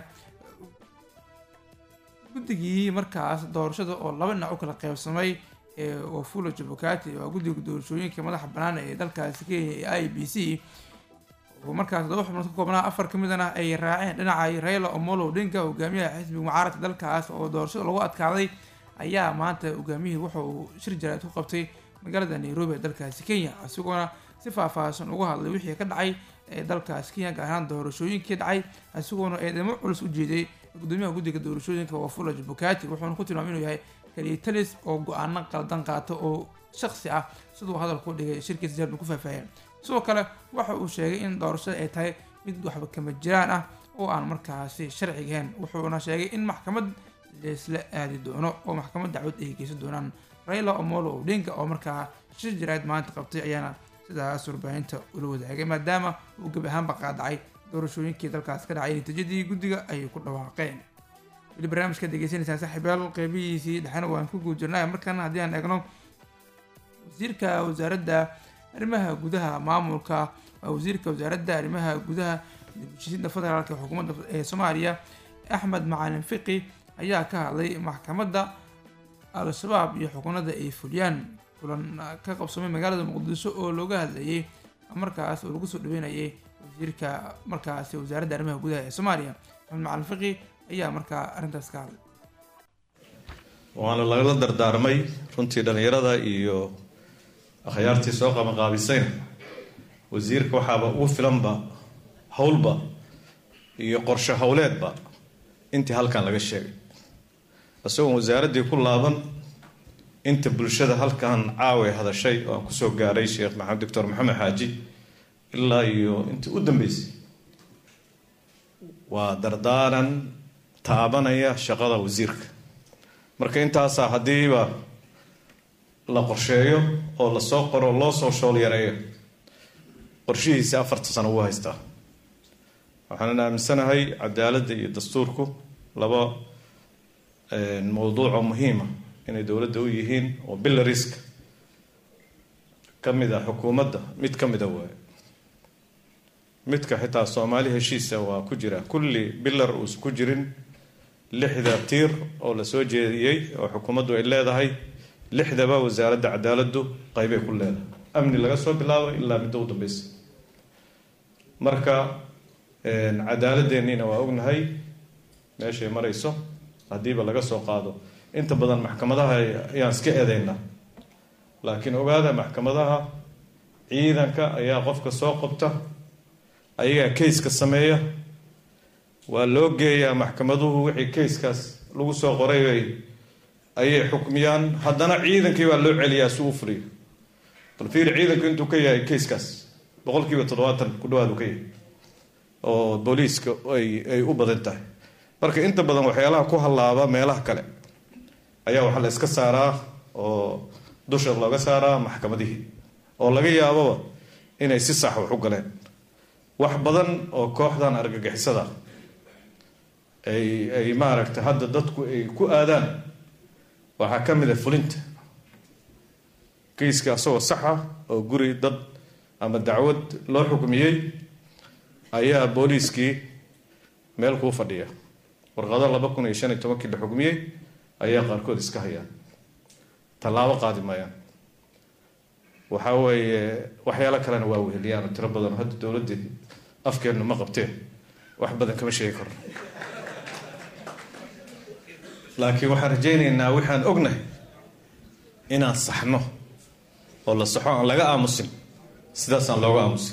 guddigii markaas doorashada oo laba dhinac u kala qeybsamay ee wafula jabukati waa guddiga doorashooyinka madaxa bannaan ee dalkaasi kenya ee i b c oo markaas todoba xubnood ka koobnaa afar ka midana ay raaceen dhinaca raila omolo odinga hogaamiyaha xisbiga mucaaradka dalkaas oo doorashada lagu adkaaday ayaa maanta hogaamiyihii wuxa uu shir jaraad ku qabtay magaalada nairobi ee dalkaasi kenya isagoona si faahfaahsan uga hadlay wixii ka dhacay ee dalkaasi kenya gaar ahaan doorashooyinkii dhacay isagoona eedamo culus u jeeday gudoomiyaha guddiga doorashooyinka wafula jabukati wuxuuna ku tilmaamay inuu yahay kalitalis oo go-aano qaldan qaata oo shaksi ah siduu hadalku dhigay shirkiisa jarban ku faahfaaheen sidoo kale waxa uu sheegay in doorashada ay tahay mid waxba kama jiraan ah oo aan markaasi sharciga ahayn wuxuuna sheegay in maxkamad laysla aadi doono oo maxkamad dacwad ay geysan doonaan raila omolo odinga oo markaa shir jaraad maanta qabtay ayaana sidaas warbaahinta ula wadaagay maadaama uu gebi ahaanba qaadacay doorashooyinkii dalkaas ka dhacay natiijadii guddiga ayay ku dhawaaqeen weli barnaamijka degeysanaysaan saaxiibayaal qeybihiisii dhexena waan ku guud jirnay markan haddii aan eegno wasiirka wasaaradda arrimaha gudaha maamulka waa wasiirka wasaaradda arrimaha gudaha heshiisyada federaalk ee xukuumadda ee soomaaliya axmed macalin fiqi ayaa ka hadlay maxkamadda al-shabaab iyo xukunada ay fuliyaan kulan ka qabsamay magaalada muqdisho oo looga hadlayay markaas oo lagu soo dhaweynayay wasiirka markaasi wasaaradda arrimaha gudaha ee soomaaliya axmed macalin fiqi ayaa markaa arrintaas ka hadlay waana lagala dardaarmay runtii dhallinyarada iyo akhyaartii soo qabanqaabisayna wasiirka waxaaba ugu filanba howlba iyo qorshe howleedba intii halkan laga sheegay isagoon wasaaraddii ku laaban inta bulshada halkan caawe hadashay oo aan kusoo gaaray sheekh maxamed doctor maxamed xaaji ilaa iyo intii u dambeysay waa dardaaran taabanaya shaqada wasiirka marka intaasaa haddiiba la qorsheeyo oo lasoo qoro loo soo shool yareeyo qorshihiisi afarta sano uu haystaa waxaanan aaminsanahay cadaaladda iyo dastuurku laba mowduucoo muhiima inay dowladda u yihiin oo billariska ka mid ah xukuumadda mid ka mida waaye midka xitaa soomaali heshiisa waa ku jira kulli billar uusan ku jirin lixda tiir oo lasoo jeediyey oo xukuumaddu ay leedahay lixdaba wasaaradda cadaaladdu qeybay ku leedahay amni laga soo bilaabo ilaa midda u dambeysa marka cadaaladeenniina waa ognahay meeshay marayso haddiiba laga soo qaado inta badan maxkamadaha ayaan iska eedeynaa laakiin ogaada maxkamadaha ciidanka ayaa qofka soo qabta ayagaa kayska sameeya waa loo geeyaa maxkamaduhu wixii kayskaas lagu soo qoray ayay xukmiyaan haddana ciidankii baa loo celiyaa si uu fuliyo bal fiiri ciidanku intuu ka yahay kayskaas boqol kiiba toddobaatan ku dhawaad uu ka yahay oo booliiska ay ay u badan tahay marka inta badan waxyaalaha ku hallaaba meelaha kale ayaa waxaa la iska saaraa oo dusha looga saaraa maxkamadihii oo laga yaababa inay si sax wax u galeen wax badan oo kooxdan argagixisada ay ay maaragtay hadda dadku ay ku aadaan waxaa ka mid a fulinta kiiska asagoo saxa oo guri dad ama dacwad loo xukmiyey ayaa booliiskii meel kuu fadhiya warqado laba kun iyo shan iyo tobankii la xukmiyey ayaa qaarkood iska hayaan tallaabo qaadi maayaan waxa weeye waxyaalo kalena waa weheliyaan oo tiro badan hadda dowladdii afkeennu ma qabteen wax badan kama sheegi karno laakiin waxaan rajaynaynaa waxaan ognahay inaan saxno oo la saxo aan laga aamusin sidaasaan looga aamusin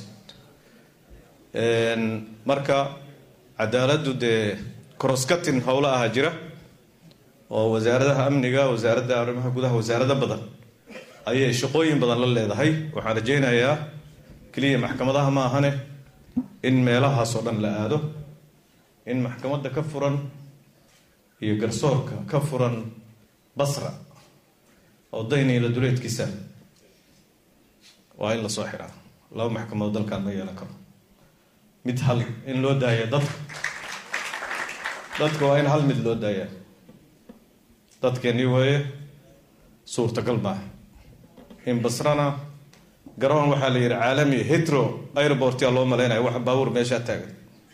marka cadaaladdu dee crosscutting howlo ahaa jira oo wasaaradaha amniga wasaaradda arrimaha gudaha wasaarado badan ayay shaqooyin badan la leedahay waxaan rajaynayaa keliya maxkamadaha ma ahane in meelahaas oo dhan la aado in maxkamadda ka furan iyo garsoorka ka furan basra oo dayniila duleedkiisa waa in lasoo xiraa laba maxkamadood dalkan ma yeelan karo mid hal in loo daaya dadka dadka waa in hal mid loo daayaa dadkeennii waaye suurtagal maaha in basrana garoon waxaa la yidhi caalami hetro airportia loo malaynaya wax baabuur meeshaa taagan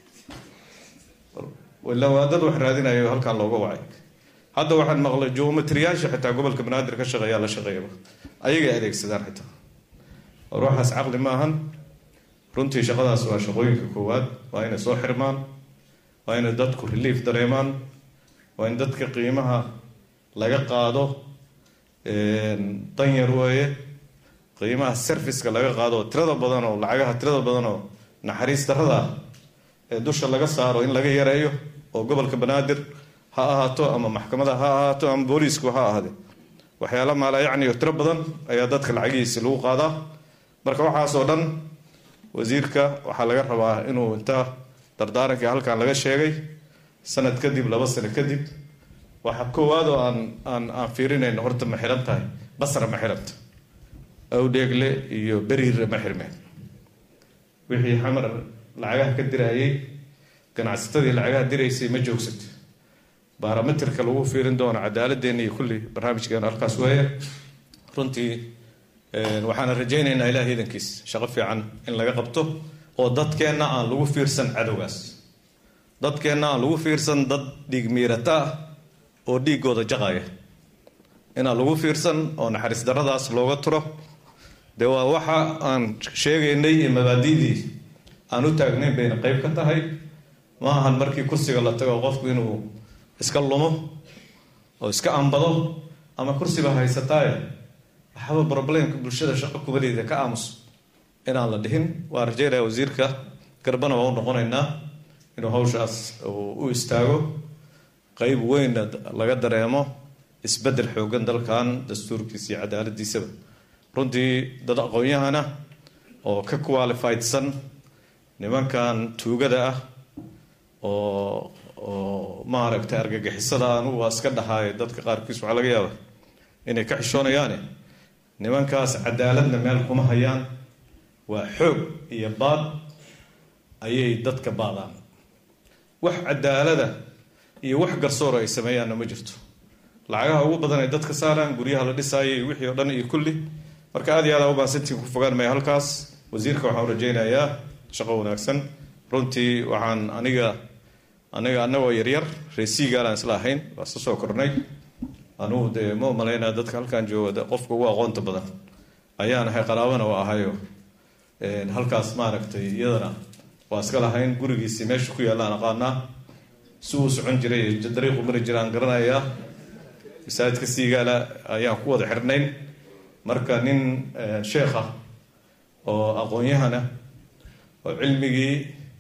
ilaa waa dad wax raadinayo halkan looga wacay hadda waxaan maqlay geometriyaasha xitaa gobolka banaadir ka shaqeeyaa la shaqeeyaba ayagay adeegsadaan xitaa war waxaas caqli ma ahan runtii shaqadaas waa shaqooyinka koowaad waa inay soo xirmaan waa inay dadku relief dareemaan waa in dadka qiimaha laga qaado danyar weeye qiimaha serviceka laga qaado tirada badan oo lacagaha tirada badan oo naxariis darada ah ee dusha laga saaro in laga yareeyo oo gobolka banaadir ha ahaato ama maxkamada ha ahaato ama booliisku ha ahaade waxyaala maala yacni oo tiro badan ayaa dadka lacagihiisi lagu qaadaa marka waxaasoo dhan wasiirka waxaa laga rabaa inuu inta dardaarankii halkan laga sheegay sanad kadib laba sano kadib waxa koowaad oo aan aan aan fiirinayno horta ma xiran tahay basra ma xiranta awdheegle iyo beriirre ma xirmeen wixii xamar lacagaha ka dirayay ganacsatadii lacagaha diraysay ma joogsata barometerka lagu fiirin doono cadaaladeenna iyo kulli barnaamijkeena halkaas weeye runtii waxaana rajaynaynaa ilaah iidankiis shaqo fiican in laga qabto oo dadkeenna aan lagu fiirsan cadowgaas dadkeenna aan lagu fiirsan dad dhiig miirata ah oo dhiigooda jaqaya inaan lagu fiirsan oo naxariis daradaas looga turo dee waa waxa aan sheegaynay iyo mabaadi'dii aan u taagnayn bayna qayb ka tahay ma ahan markii kursiga la tago qofku inuu iska lumo oo iska ambado ama kursiba haysataaye waxaba problemka bulshada shaqo kubaleeda ka aamus inaan la dhihin waa rajeynaya wasiirka garbana waa u noqonaynaa inuu hawshaas u istaago qeyb weynna laga dareemo isbedel xoogan dalkan dastuurkiisa iyo cadaaladiisaba runtii dad aqoon-yahana oo ka qualifiedsan nimankan tuugada ah oo oo maaragtay argagixisada anugu waa iska dhahaay dadka qaarkiis waxaa laga yaaba inay ka xishoonayaane nimankaas cadaaladna meel kuma hayaan waa xoog iyo baad ayay dadka baadaan wax cadaalada iyo wax garsoor ay sameeyaanna ma jirto lacagaha ugu badan ay dadka saaraan guryaha la dhisaayay iyo wixii oo dhan iyo kulli marka aad iyo aad u baansantiin ku fogaan maya halkaas wasiirka waxaan u rajaynayaa shaqo wanaagsan runtii waxaan aniga aniga anagoo yaryar reesiigaalaan isla ahayn waa isla soo kornay anugu dee ma umalaynaa dadka halkan jooga qofka ugu aqoonta badan ayaan ahay qaraabana waa ahayo halkaas maaragtay iyadana waa iska lahayn gurigiisii meesha ku yaallaan aqaanaa si uu socon jiray dariiqu mari jiraan garanayaa masaajidka siigaala ayaan ku wada xirnayn marka nin sheekh ah oo aqoon-yahana oo cilmigii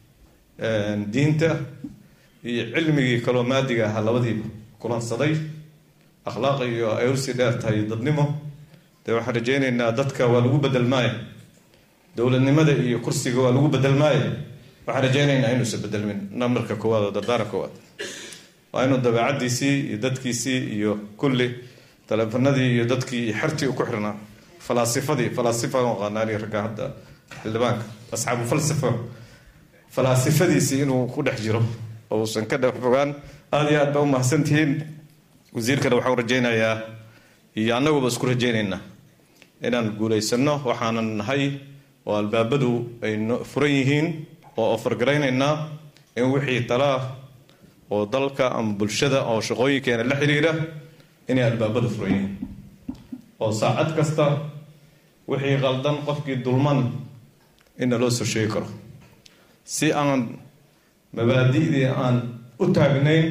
diinta iyo cilmigii kaloo maadiga ahaa labadiiba kulansaday akhlaaq iyo ay usii dheer tahay dadnimo dee waxaan rajaynaynaa dadka waa lagu bedelmaaya dowladnimada iyo kursiga waa lagu bedelmaaya waxaan rajaynaynaa inuusan bedelmin namarka koowaad oo dardaaran koowaad waa inuu dabeecadiisii iyo dadkiisii iyo kulli taleefanadii iyo dadkii iyo xertii u ku xirnaa falaasifadii falaasifa aqaanaani ragga hadda xildhibaanka asxaabu falsafa falaasifadiisii inuu ku dhex jiro oo uusan ka dhex fogaan aada iyo aad baa u mahadsantihiin wasiirkana waxaan rajaynayaa iyo annaguba isku rajaynaynaa inaan guulaysano waxaanan nahay oo albaabadu ay furan yihiin oo ofargaraynaynaa in wixii talaa oo dalka ama bulshada oo shaqooyinkeena la xiriira inay albaabadu furan yihiin oo saacad kasta wixii qaldan qofkii dulman inna loo soo sheegi karo si aan mabaadi'dii aan u taagnayn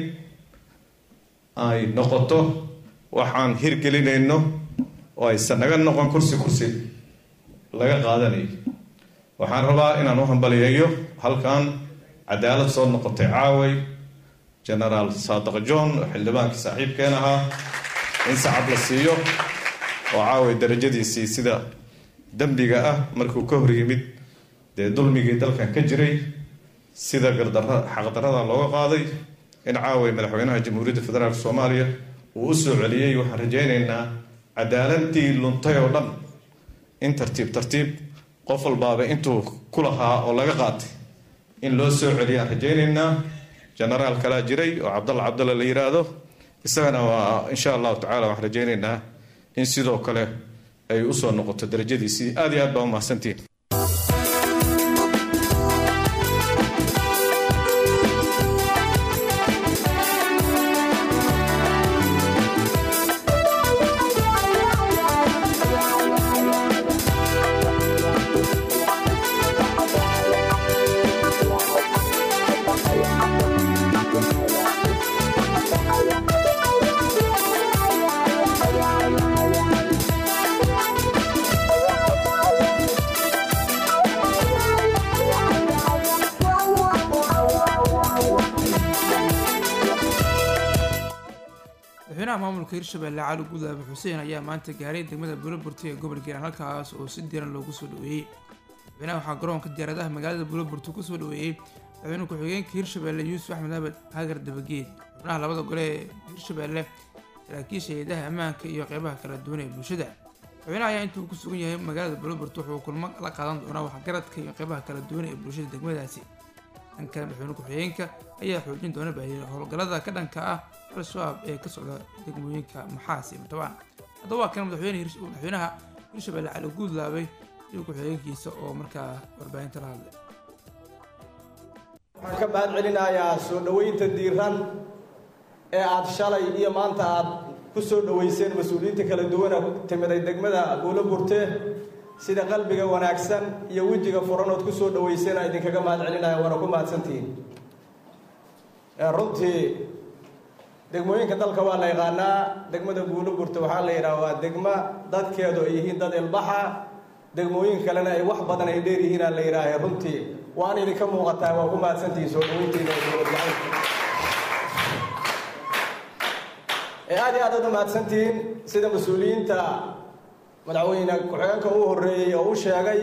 ay noqoto waxaan hirgelinayno oo aysan naga noqon kursi kursi laga qaadanayo waxaan rabaa inaan u hambaliyeeyo halkan cadaalad soo noqotay caaway genaraal saadiq john oo xildhibaankii saaxiibkeen ahaa in sacab la siiyo oo caaway darajadiisii sida dembiga ah markuu ka hor yimid dee dulmigii dalkan ka jiray sida gardara xaqdarada looga qaaday in caaway madaxweynaha jamhuuriyadda federaalk soomaaliya uu u soo celiyey waxaan rajaynaynaa cadaaladii luntay oo dhan in tartiib tartiib qof walbaaba intuu ku lahaa oo laga qaatay in loo soo celiyaan rajaynaynaa genaraal kalaa jiray oo cabdalla cabdalla la yiraahdo isagana waa insha allahu tacala waxaan rajaynaynaa in sidoo kale ay usoo noqoto darajadiisii aad iyo aad baa u mahadsantihin madaxweynaha maamulka hirshabelle cali gudaabe xuseen ayaa maanta gaaray degmada buulaburti ee gobol geeran halkaas oo si diiran loogu soo dhaweeyey madaxweynaha waxaa garoonka diyaaradaha magaalada buulaburti kusoo dhaweeyey madaxweyne ku-xigeenka hirshabelle yuusuf axmed abed hagar dabageed xubnaha labada gole ee hirshabelle saraakiisha hay-adaha ammaanka iyo qeybaha kala duwan ee bulshada madaxweynaha ayaa intuu ku sugan yahay magaalada buulaburti wuxuu kulmo la qaadan doonaa waxgaradka iyo qeybaha kala duwan ee bulshada degmadaasi dhanka madaxweyne ku-xigeenka ayaa xoojin doona baahiyey howlgallada ka dhanka ah al-shabaab ee ka socda degmooyinka maxaas iyo mutabaan haddaba waa kan madaxweyne madaxweynaha hirshabelle cali guudlaabay iyo ku-xigeenkiisa oo markaa warbaahinta la hadlay waxaan ka mahad celinayaa soo dhoweynta diiran ee aad shalay iyo maanta aad ku soo dhoweyseen mas-uuliyiinta kala duwana timiday degmada buulo burte sida qalbiga wanaagsan iyo wejiga furan ood ku soo dhoweyseen aan idinkaga mahad celinaya waana ku mahadsantihiin runtii degmooyinka dalka waa la yaqaanaa degmada buulo burte waxaa la yidhaha waa degma dadkeedu ay yihiin dad ilbaxa degmooyin kalena ay wax badan ay dheer yihiin aa la yidhaaha runtii waan idinka muuqataa waa ku mahadsantihiin soo dhoweyntiina ee dowladgacaynka ee aad iyo aad aad u mahadsantihiin sida mas-uuliyiinta madaxweyne ku-xigeenka uu horreeyey oo u sheegay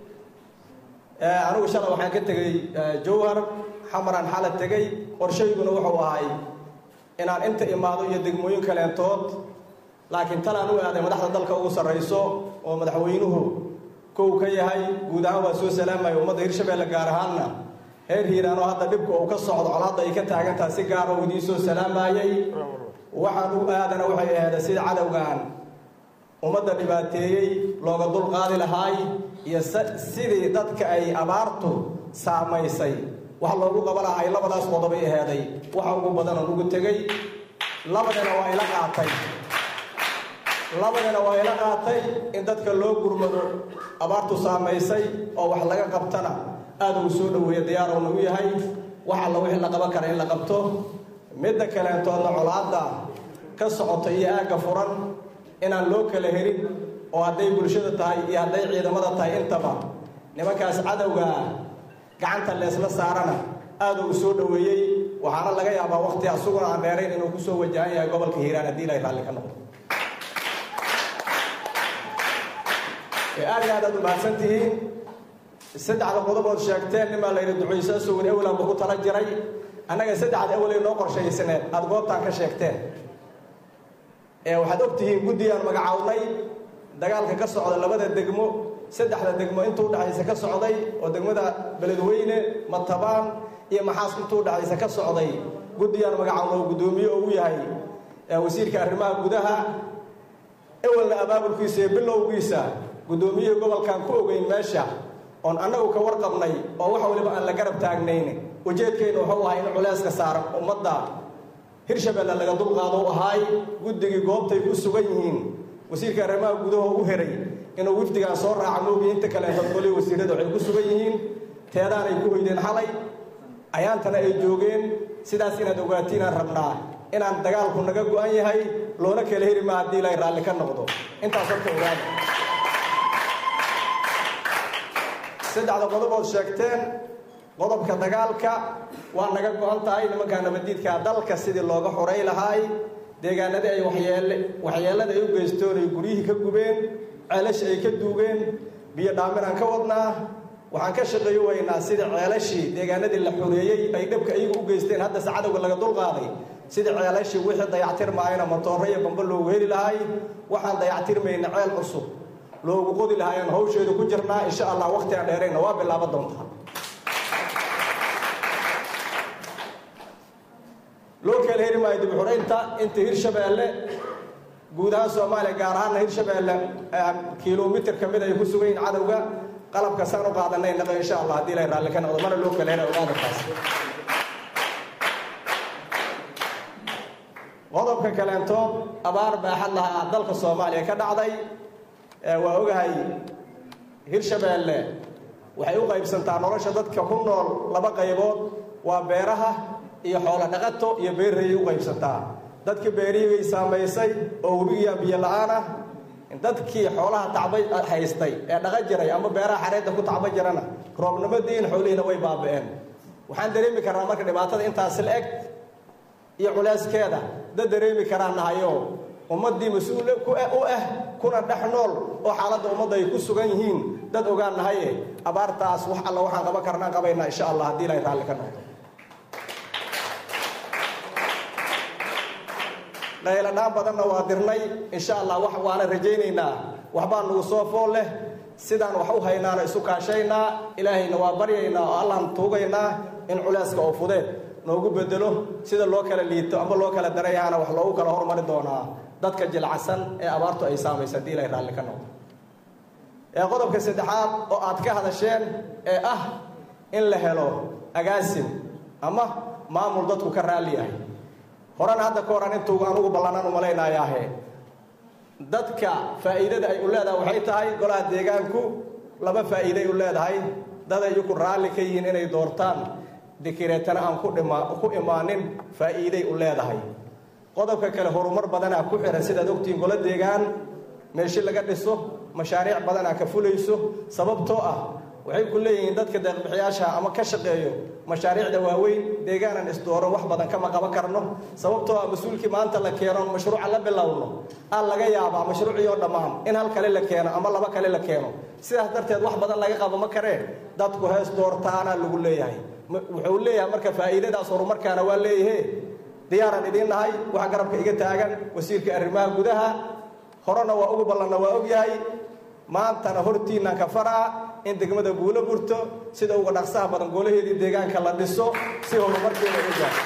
anigu shalay waxaan ka tegey jowhar xamaraan xala tegey qorshayguna wuxuu ahay inaan inta imaado iyo degmooyin kaleentood laakiin talaan u aaday madaxda dalka ugu sarrayso oo madaxweynuhu kow ka yahay guud ahaan waa soo salaamaya ummadda hirshabeelle gaar ahaanna heer hiiraan oo hadda dhibka uu ka socdo colaadda ay ka taagantaha si gaara uu idiin soo salaamayay waxaan u aadana waxay ahayd sida cadowgan ummadda dhibaateeyey looga dul qaadi lahaay iyo sidii dadka ay abaartu saamaysay wax loogu qaba lahay labadaas qodobay aheeday waxa ugu badan oon ugu tegey labadina waa ila qaatay labadina waa ila qaatay in dadka loo gurmado abaartu saamaysay oo wax laga qabtana aada uu soo dhoweeya diyaarowna u yahay wax alla wixii la qaban kara in la qabto midda kaleentoodna colaadda ka socota iyo aagga furan inaan loo kala helin oo hadday bulshada tahay iyo hadday ciidamada tahay intaba nimankaas cadowga gacanta leesla saarana aada uu soo dhoweeyey waxaana laga yaabaa waqti asuguna aan dheerayn inuu kusoo wajahan yahay gobolka hiiraan haddii ilay raalli ka noqdo aad iyo aad aad u mahadsan tihiin saddexda qodobood sheegteen nimaa layidhi ducaysaa sugan ewlan ba ku tala jiray annaga saddexda ewelay noo qorshaysaneed aada goobtaan ka sheegteen waxaad og tihiin guddiyaan magacawnay dagaalka ka socda labada degmo saddexda degmo intuu dhexaysa ka socday oo degmada beledweyne matabaan iyo maxaas intuu dhexaysa ka socday guddiyaan magacawna oo guddoomiye ugu yahay wasiirka arrimaha gudaha ewelna abaabulkiisa iyo bilowgiisa guddoomiyihii gobolkan ku ogeyn meesha oon annagu ka warqabnay oo wax waliba aan la garab taagnayn ujeedkayna wuxuu ahay in culeyska saaran ummadda hirshabeelle laga dulqaado u ahaay guddigii goobtay ku sugan yihiin wasiirka arrimaha gudaha u heray inuu wifdigaan soo raaca moogiy inta kaleeto qolii wasiirada waxay ku sugan yihiin teedaanay ku hoydeen xalay ayaantana ay joogeen sidaas inaad ogaatiinaan rabnaa inaan dagaalku naga go-an yahay loona kala heri ma haddii ilay raalli ka noqdo intaas horta ogaada saddexda qodobood sheegteen qodobka dagaalka waa naga go-an tahay nimankaa nabadiidkaa dalka sidii looga xoray lahaay deegaanadii ay waxyeele waxyeelada ay u geystoon ay guryihii ka gubeen ceelasha ay ka duugeen biyo dhaaminaan ka wadnaa waxaan ka shaqeeyo waynaa sidii ceelashii deegaanadii la xoreeyey ay dhabka iyagu u geysteen haddase cadowga laga dulqaaday sidii ceelashii wixii dayactirmaayana matooro iyo bambo loogu heli lahay waxaan dayactirmayna ceel cusub loogu qodi lahaayaan hawsheedu ku jirnaa insha allah waqti aan dheerayna waa bilaaba doontaa loo kala heli maayo dib xuraynta inta hirshabeelle guud ahaan soomaaliya gaar ahaanna hirshabeelle kilomitir ka mid ay ku sugan yihin cadowga qalabka saan u qaadanay naqo insha allah haddii lay raalli ka noqdo mana loo kala hela ogaada taas qodobka kaleentood abaar baaxad lahaa dalka soomaaliya ka dhacday waa ogahay hirshabeelle waxay u qaybsantaa nolosha dadka ku nool laba qaybood waa beeraha iyo xoolo dhaqato iyo beerrayay u qaybsantaa dadkii beerihigay saamaysay oo webigiyaa biyo la-aan ah dadkii xoolaha tacba haystay ee dhaqa jiray ama beeraha xareedda ku tacba jirana roobnimadiin xoolihiina way baaba'een waxaan dareemi karnaa marka dhibaatada intaas la eg iyo culeyskeeda dad dareemi karaan nahayo ummaddii mas-uul u ah kuna dhex nool oo xaaladda ummadda ay ku sugan yihiin dad ogaan nahaye abaartaas wax alla waxaan qaban karnaan qabaynaa insha allah haddii ilay raalli ka noqdo dhayladhaan badanna waa dirnay insha allah wax waana rajaynaynaa waxbaa nagu soo fool leh sidaan wax u haynaana isu kaashaynaa ilaahayna waa baryaynaa oo allaan tuugaynaa in culeyska oo fudeed noogu bedelo sida loo kala liito ama loo kala darayahaana wax loogu kala hormari doonaa dadka jilcasan ee abaartu ay saamaysa haddii ilay raalli ka noqdo ee qodobka saddexaad oo aad ka hadasheen ee ah in la helo agaasim ama maamul dadku ka raalli yahay horena hadda ka horan intuu anugu ballanaan umalaynayaahe dadka faa'iidada ay u leedahay waxay tahay golaha deegaanku laba faa'iiday u leedahay dad ay ku raalli ka yihiin inay doortaan dikireetana aan ku dhima ku imaanin faa'iiday u leedahay qodobka kale horumar badanaa ku xihan sidaad ogtihiin golo deegaan meeshi laga dhiso mashaariic badanaa ka fulayso sababtoo ah waxay ku leeyihiin dadka deeqbixiyaasha ama ka shaqeeyo mashaariicda waaweyn deegaanan isdooro wax badan kama qaban karno sababtoo ah mas-uulkii maanta la keeno mashruuca la bilowno aan laga yaabaa mashruucii oo dhammaan in hal kale la keeno ama laba kale la keeno sidaas darteed wax badan laga qabo ma kareen dadku hees doortaana lagu leeyahay wuxuu leeyahay marka faa'iidadaas horumarkaana waa leeyahe diyaaran idiin nahay waxa garabka iga taagan wasiirka arrimaha gudaha horena waa ugu ballanna waa ogyahay maantana hortiinnan ka faraa in degmada guulo burto sida uga dhaqsaha badan goolaheedii deegaanka la dhiso si horumarkeeda u gaaro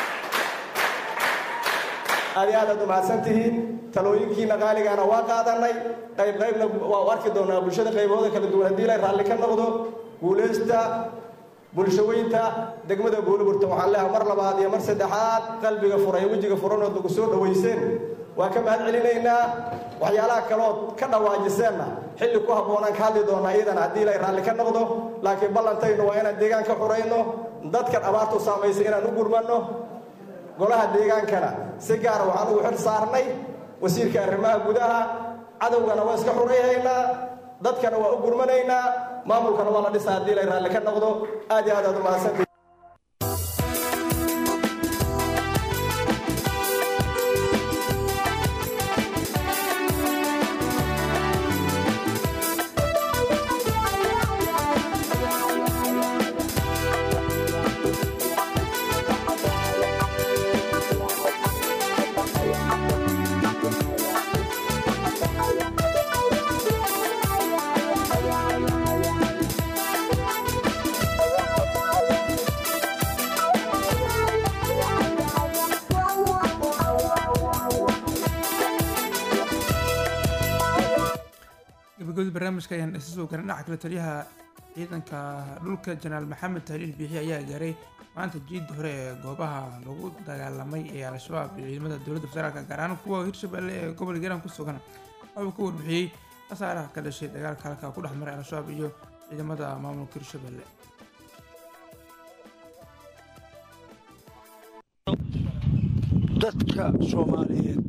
aad iyo aad aad umahadsan tihiin talooyinkiina qaaligaana waa qaadanay qayb qaybna waa u arki doonaa bulshada qaybahooda kala duwan haddii la raalli ka noqdo guulaysta bulshaweynta degmada guulaburta waxaan leeyahay mar labaad iyo mar saddexaad qalbiga furan iyo wejiga furanood nagu soo dhowayseen waa ka mahad celinaynaa waxyaalaha kalood ka dhawaajiseenna xilli ku habboonaan ka hadli doonaa iyadana haddii ilay raalli ka noqdo laakiin ballantaynu waa inaan deegaan ka xurayno dadkan abaartu saamaysay inaan u gurmanno golaha deegaankana si gaara waxaan ugu xil saarnay wasiirka arrimaha gudaha cadowgana waa iska xurayhaynaa dadkana waa u gurmanaynaa maamulkana waa la dhisaa haddii ilay raalli ka noqdo aad iyo aad aad umahadsantii gabagabada barnaamijka ayaan isa soo garan dhinaca kale taliyaha ciidanka dhulka jenaraal maxamed tahliil biixi ayaa gaaray maanta jiidda hore ee goobaha lagu dagaalamay ee al-shabaab iyo ciidamada dowladda federaalka gaar ahaan kuwa hirshabelle ee gobolka hiiraan ku sugan waxuu ka warbixiyey khasaaraha ka dhashay dagaalka halka ku dhex maray al-shabaab iyo ciidamada maamulka hirshabelle dadka soomaaliyeed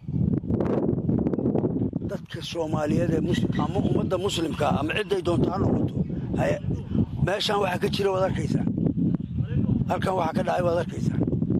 dadka soomaaliyeed ee muslim ama ummadda muslimka ama cidday doonto ha noqoto haye meeshaan waxaa ka jira waad arkaysaa halkan waxaa ka dhacay waad arkaysaa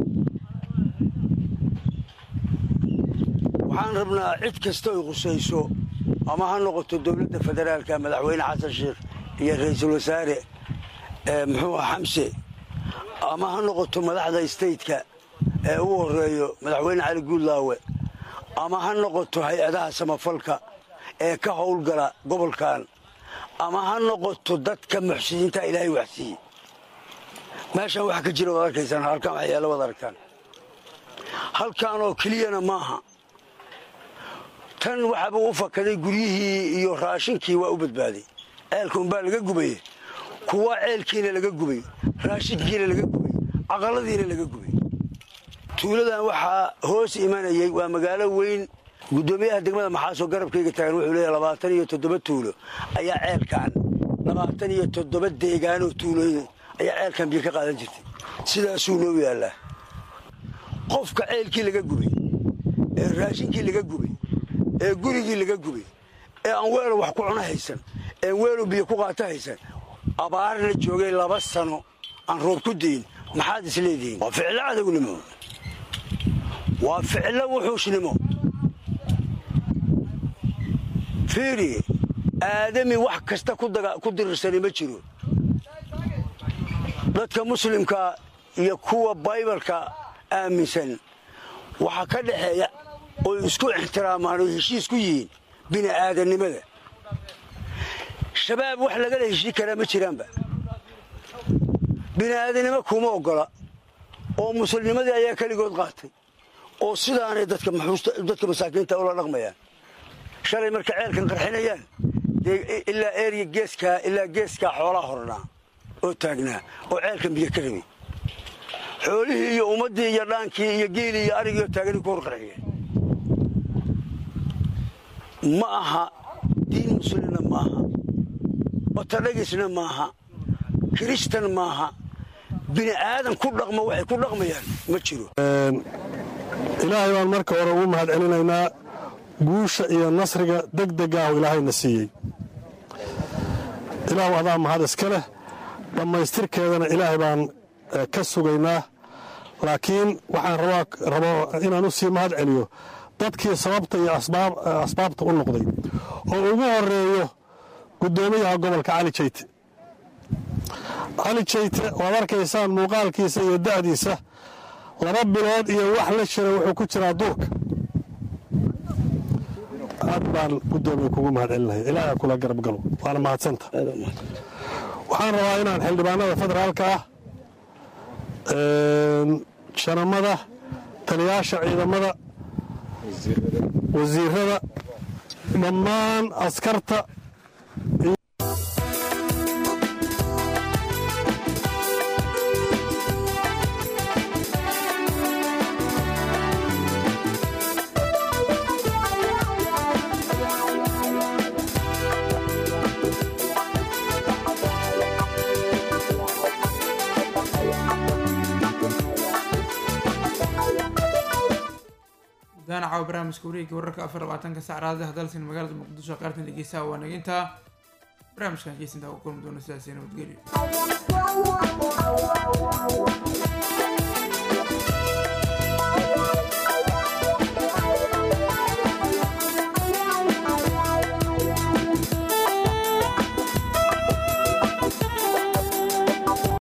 waxaan rabnaa cid kasta oy khusayso ama ha noqoto dowladda federaalka madaxweyne xasan sheekh iyo ra'iisul wasaare muxuu ah xamse ama ha noqoto madaxda stateka ee ugu horeeyo madaxweyne cali guudlaawe ama ha noqoto hay-adaha samafalka ee ka howlgala gobolkan ama ha noqoto dadka muxsiniinta ilaahay waxsiiye meeshaan waxa ka jira waad arkaysaan halkan waxyaala waad aragtaan halkan oo keliyana maaha tan waxaaba u fakaday guryihii iyo raashinkii waa u badbaaday ceelka unbaa laga gubaye kuwa ceelkiina laga gubay raashinkiina laga gubay caqaladiina laga gubay tuuladan waxaa hoos imanayay waa magaalo weyn guddoomiyaha degmada maxaasoo garabkayga taagan wuxuu leeyahay labaatan iyo toddoba tuulo ayaa ceelkan labaatan iyo toddoba deegaanoo tuulooyin ayaa ceelkan biyo ka qaadan jirtay sidaasuu noo yaallaa qofka ceelkii laga gubay ee raashinkii laga gubay ee gurigii laga gubay ee aan weelo wax ku cuno haysan ee weelo biyo ku qaato haysan abaarna joogay laba sano aan roob ku dayin maxaad is leedihiin waa ficlo cadownimo waa ficlo wuxuushnimo fiiri aadami wax kasta ku dirirsani ma jiro dadka muslimka iyo kuwa baybalka aaminsan waxaa ka dhexeeya oy isku ixtiraamaan oy heshiis ku yihiin bini'aadannimada shabaab wax lagala heshii karaa ma jiraanba bini'aadannimo kuma oggola oo muslimnimadii ayaa keligood qaatay oo sidaanay dadka masaakiinta ula dhaqmayaan shalay marka ceelkan qarxinayaan ilaa erya geeskaa ilaa geeskaa xoolaa hornaa oo taagnaa oo ceelkan biyo ka rabay xoolihii iyo ummaddii iyo dhaankii iyo geelii iyo arigiioo taagani ku hor qarxiyeen ma aha diin muslimna maaha otodhagisna maaha kiristan maaha bini aadan ku dhaqmo waxay ku dhaqmayaan ma jiro ilaahay baan marka hore ugu mahad celinaynaa guusha iyo nasriga degdegaahu ilaahayna siiyey ilaahu adaa mahad iska leh dhammaystirkeedana ilaahay baan ka sugaynaa laakiin waxaan rabaa inaan u sii mahad celiyo dadkii sababta iyo asbaabta u noqday oo ugu horeeyo guddoomiyaha gobolka cali jayte cali jayte waad arkaysaan muuqaalkiisa iyo da'diisa laba bilood iyo wax la jira wuxuu ku jiraa duurka aad baan guddoomiye kugu mahad celinaya ilaaha kula garab galo waana mahadsanta waxaan rabaa inaan xildhibaanada federaalka ah janamada taliyaasha ciidamada wasiirada dhammaan askarta gudahaan caawa barnaamijka wareegga wararka afar labaatanka sac raadaha dalsan magaalada muqdisho qaartan dhegeysaha waa nagintaa barnaamijkan geysantaa ku kulmi doona sidaasi nabadgelyo